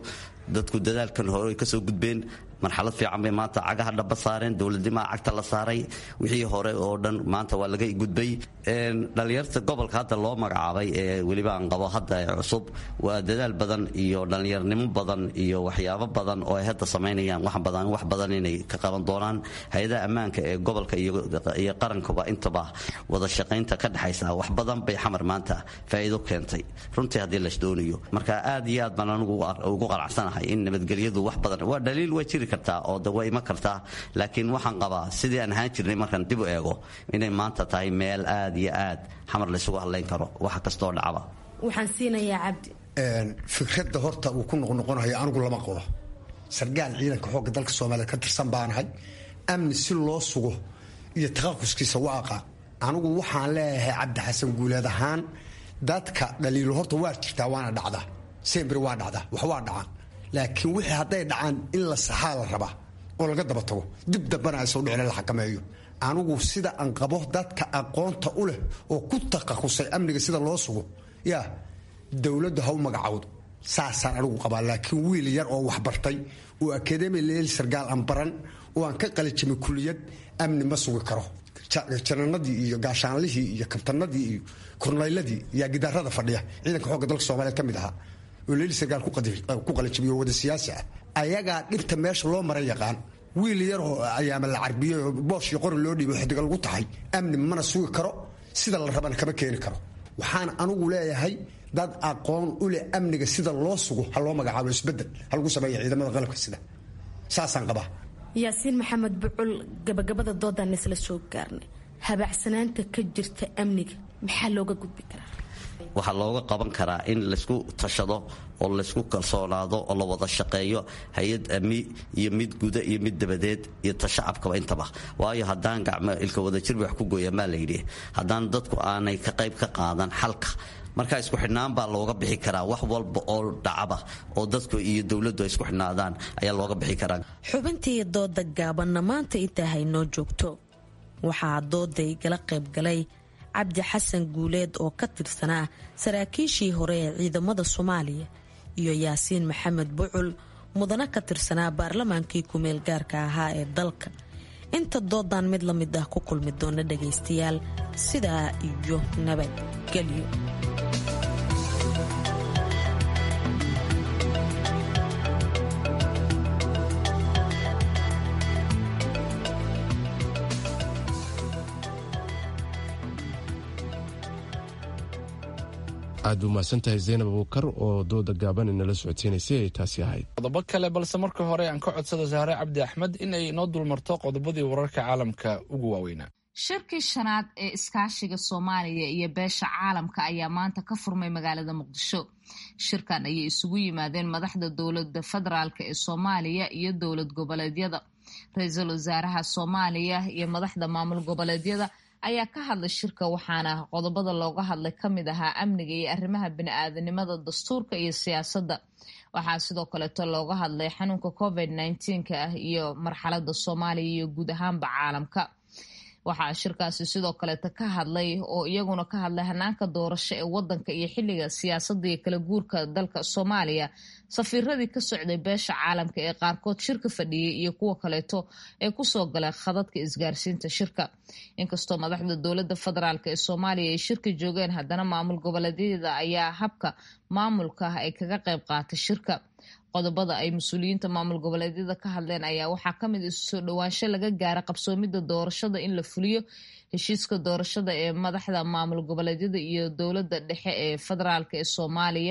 S3: dadku dadaalkan hore kasoo gudbeen marxalad fiican bay maanta cagaha dhaba saareen dowladnimaa cagta la saaray wixii hore oo dhan maanta waa laga gudbay dhallinyarta gobolka hadda loo magacaabay ee weliba aan qabo hadda ee cusub waa dadaal badan iyo dhallinyarnimo badan iyo waxyaabo badan oo ay hadda samaynayaan wax badan wax badan inay ka qaban doonaan hay-adaha ammaanka ee gobolka iyo qarankuba intaba wada shaqaynta ka dhexaysa wax badan bay xamar maanta faa'iido keentay runtii haddii las doonayo marka aad iyo aad baan anigu ugu qanacsanahay in nabadgelyadu wax badan waa dhaliil waa jiri kartaa oo de waa iman kartaa laakiin waxaan qabaa sidii aan ahaan jirnay markaan dib u eego inay maanta tahay meel aad iyo aad xamar laysugu hadlayn karo wax kastoo dhacba
S22: waxaan siinayaa cabdi
S23: fikradda horta uu ku noqnoqonayo anigu lama qabo sargaal ciidanka xoogga dalka soomaaliya ka tirsan baanahay amni si loo sugo iyo taqaquskiisa waaqa anigu waxaan leeyahay cabdi xasan guuleed ahaan dadka dhaliilo horta waa jirtaa waana dhacdaa sembri waa dhacdaa wax waa dhacaan laakiin wixii hadday dhacaan in la saxaa la rabaa oo laga daba tago dib dambana aysan dhicin la xakameeyo anigu sida aan qabo dadka aqoonta u leh oo ku taqasusay amniga sida loo sugo yaa dowladdu ha u magacawdo saasaan anigu qabaa laakiin wiil yar oo waxbartay oo akademi leel sargaal aan baran oo aan ka qalijimay kuliyad amni ma sugi karo jananadii iyo gaashaanlihii iyo kabtanadii iyo kornayladii yaa gidaarada fadhiya ciidanka xoogga dalka soomaaliya ka mid ahaa oo leel sargaal ku qalijimiyo wada siyaasi ah ayagaa dhibta meesha loo mara yaqaan wiil yaroo ayaama la carbiyey oo boosh iyo qori loo dhiibo xidiga lagu tahay amni mana sugi karo sida la rabana kama keeni karo waxaan anigu leeyahay dad aqoon u leh amniga sida loo sugo ha loo magacaabo isbedel ha lagu sameeya ciidamada qalabka sida saasaan qabaa
S22: yaasiin maxamed bucul gabagabada doodaan isla soo gaarnay habaacsanaanta ka jirta amniga maxaa looga gudbi karaa
S3: waxaa looga qaban karaa in laysku tashado oo laysku kalsoonaado oo la wada shaqeeyo hay-ad ami iyo mid guda iyo mid dabadeed iyo tashacabkaba intaba waayo haddaan gacmo ilka wadajir wax ku gooya maa layidhi haddaan dadku aanay ka qayb ka qaadan xalka markaa isku xidhnaan baa looga bixi karaa wax walba oo dhacaba oo dadku iyo dowladdu ay isku xidhnaadaan ayaa looga bixi karaa
S22: xubintii dooda gaabanna maanta intaa haynoo joogto waxaa dooday gala qayb galay cabdi xasan guuleed oo ka tirsanaa saraakiishii hore ee ciidamada soomaaliya iyo yaasiin maxamed bucul mudana ka tirsanaa baarlamaankii kumeel gaarka ahaa ee dalka inta doodan mid la mid ah ku kulmi doona dhagaystayaal sidaa iyo nabadgelyo
S1: aad u mahadsantahay zaynab abuukar oo dooda gaaban inala socodsiinaysay ay taasi ahayd
S2: qodobo kale balse marka hore aan ka codsado sahre cabdi axmed in ay noo dulmarto qodobadii wararka caalamka ugu waaweynaa
S5: shirkii shanaad ee iskaashiga soomaaliya iyo beesha caalamka ayaa maanta ka furmay magaalada muqdisho shirkan ayay isugu yimaadeen madaxda dowlada federaalk ee soomaaliya iyo dowlad goboleedyada ra-iisul wasaaraha soomaaliya iyo madaxda maamul goboleedyada ayaa ka hadlay shirka waxaana qodobada looga hadlay ka mid ahaa amniga iyo arrimaha bini-aadanimada dastuurka iyo siyaasadda waxaa sidoo kaleeto looga hadlay xanuunka covid nneteen-ka ah iyo marxalada soomaaliya iyo guud ahaanba caalamka waxaa shirkaasi sidoo kaleeta ka hadlay oo iyaguna ka hadlay hanaanka doorasho ee wadanka iyo xiliga siyaasadda iyo kala guurka dalka soomaaliya safiiradii ka socday beesha caalamka ee qaarkood shirka fadhiyey iyo kuwa kaleeto ee kusoo galay khadadka isgaarsiinta shirka inkastoo madaxda dowlada federaalk ee soomaaliya ay shirka joogeen haddana maamul goboleedyada ayaa habka maamulka ah ay kaga qayb qaatay shirka qodobada ay mas-uuliyiinta maamul goboleedyada ka hadleen ayaa waxaa kamid isu soo dhowaansho laga gaara qabsoomida doorashada in la fuliyo heshiiska doorashada ee madaxda maamul goboleedyada iyo dowlada dhexe ee federaalk ee soomaaliya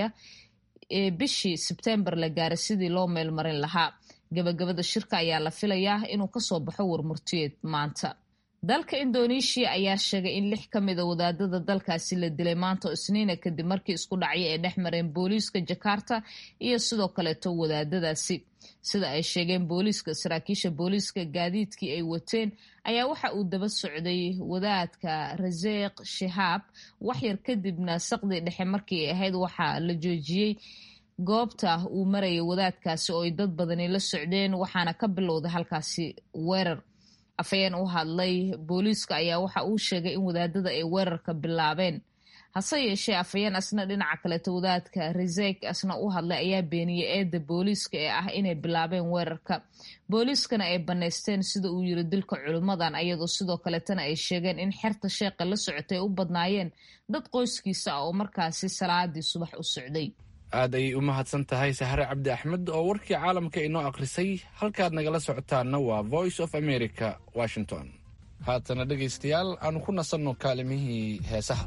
S5: ee bishii sebtembar la gaaray sidii loo meelmarin lahaa gabagabada shirka ayaa la filayaa inuu kasoo baxo warmurtiyeed maanta dalka indoneeshiya ayaa sheegay in lix ka mida wadaadada dalkaasi la dilay maanta oo isniina kadib markii isku dhacyo ay dhex mareen booliiska jakarta iyo sidoo kaleeto wadaadadaasi sida ay sheegeen booliiska saraakiisha booliiska gaadiidkii ay wateen ayaa waxa uu daba socday wadaadka raseeq shahaab waxyar kadibna saqdii dhexe markii ay ahayd waxaa la joojiyey goobta uu marayay wadaadkaasi oo ay dad badani la socdeen waxaana ka bilowday halkaasi weerar afhayeen u hadlay booliiska ayaa waxa uu sheegay in wadaadada ay weerarka bilaabeen hase yeeshee afhayeen asna dhinaca kaleto wadaadka resek asna u hadlay ayaa beeniyey eedda booliiska ee ah inay bilaabeen weerarka booliiskana ay bannaysteen sida uu yiri dilka culimmadan ayadoo sidoo kaletana ay sheegeen in xerta sheeqa la socotay u badnaayeen dad qoyskiisa ah oo markaasi salaadii subax u socday
S2: aad ayay u mahadsan tahay sahre cabdi axmed oo warkii caalamka inoo akhrisay halkaad nagala socotaanna waa voice of america washington haatana dhegaystayaal aanu ku nasanno kaalimihii heesaha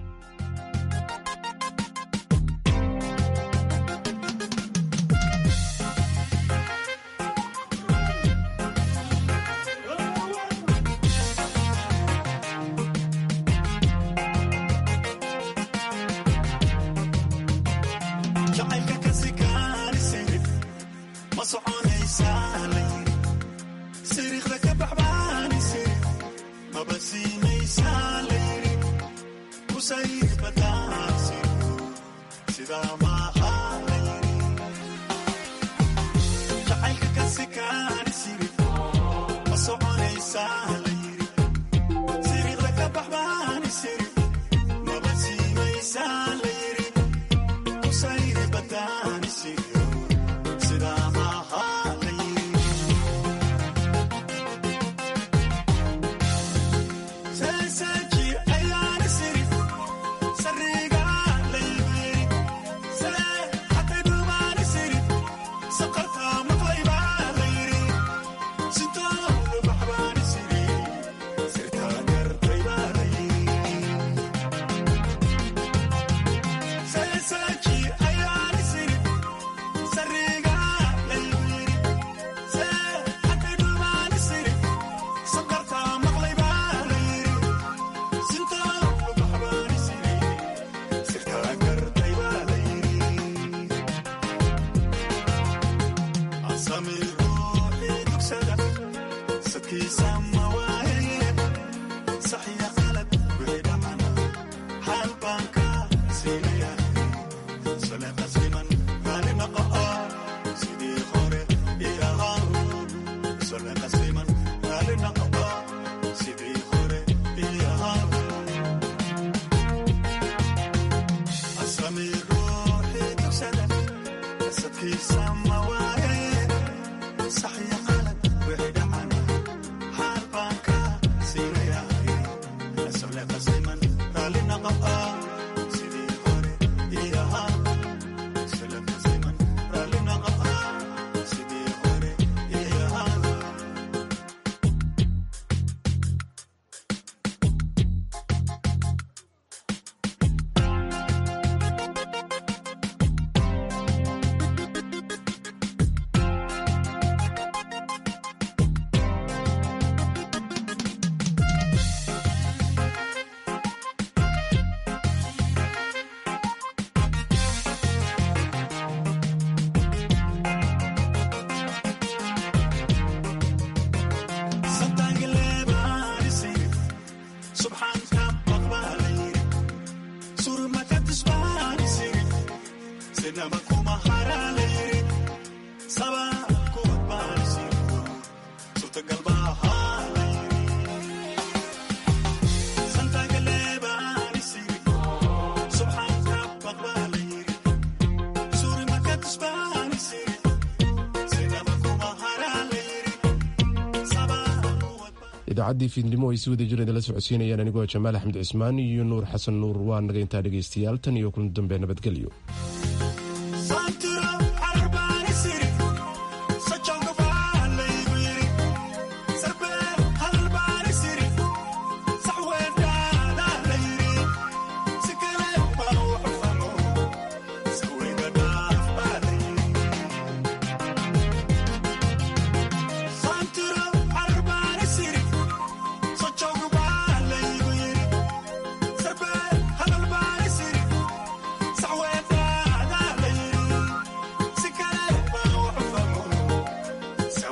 S1: idaacadii fiidnimo ay si wada jireen la socodsiinayaan anigoo jamaal axmed cismaan iyo nuur xasan nuur waa naga intaa dhegaystayaal tan iyo kulan dambe nabadgelyo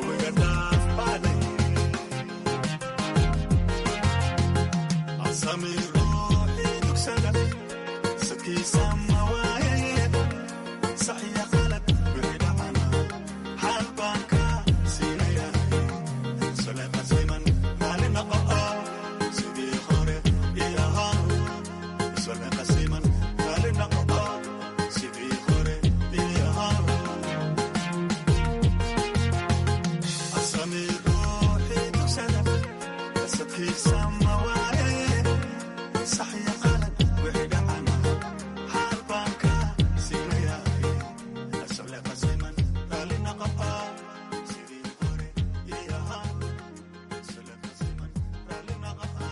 S8: Samir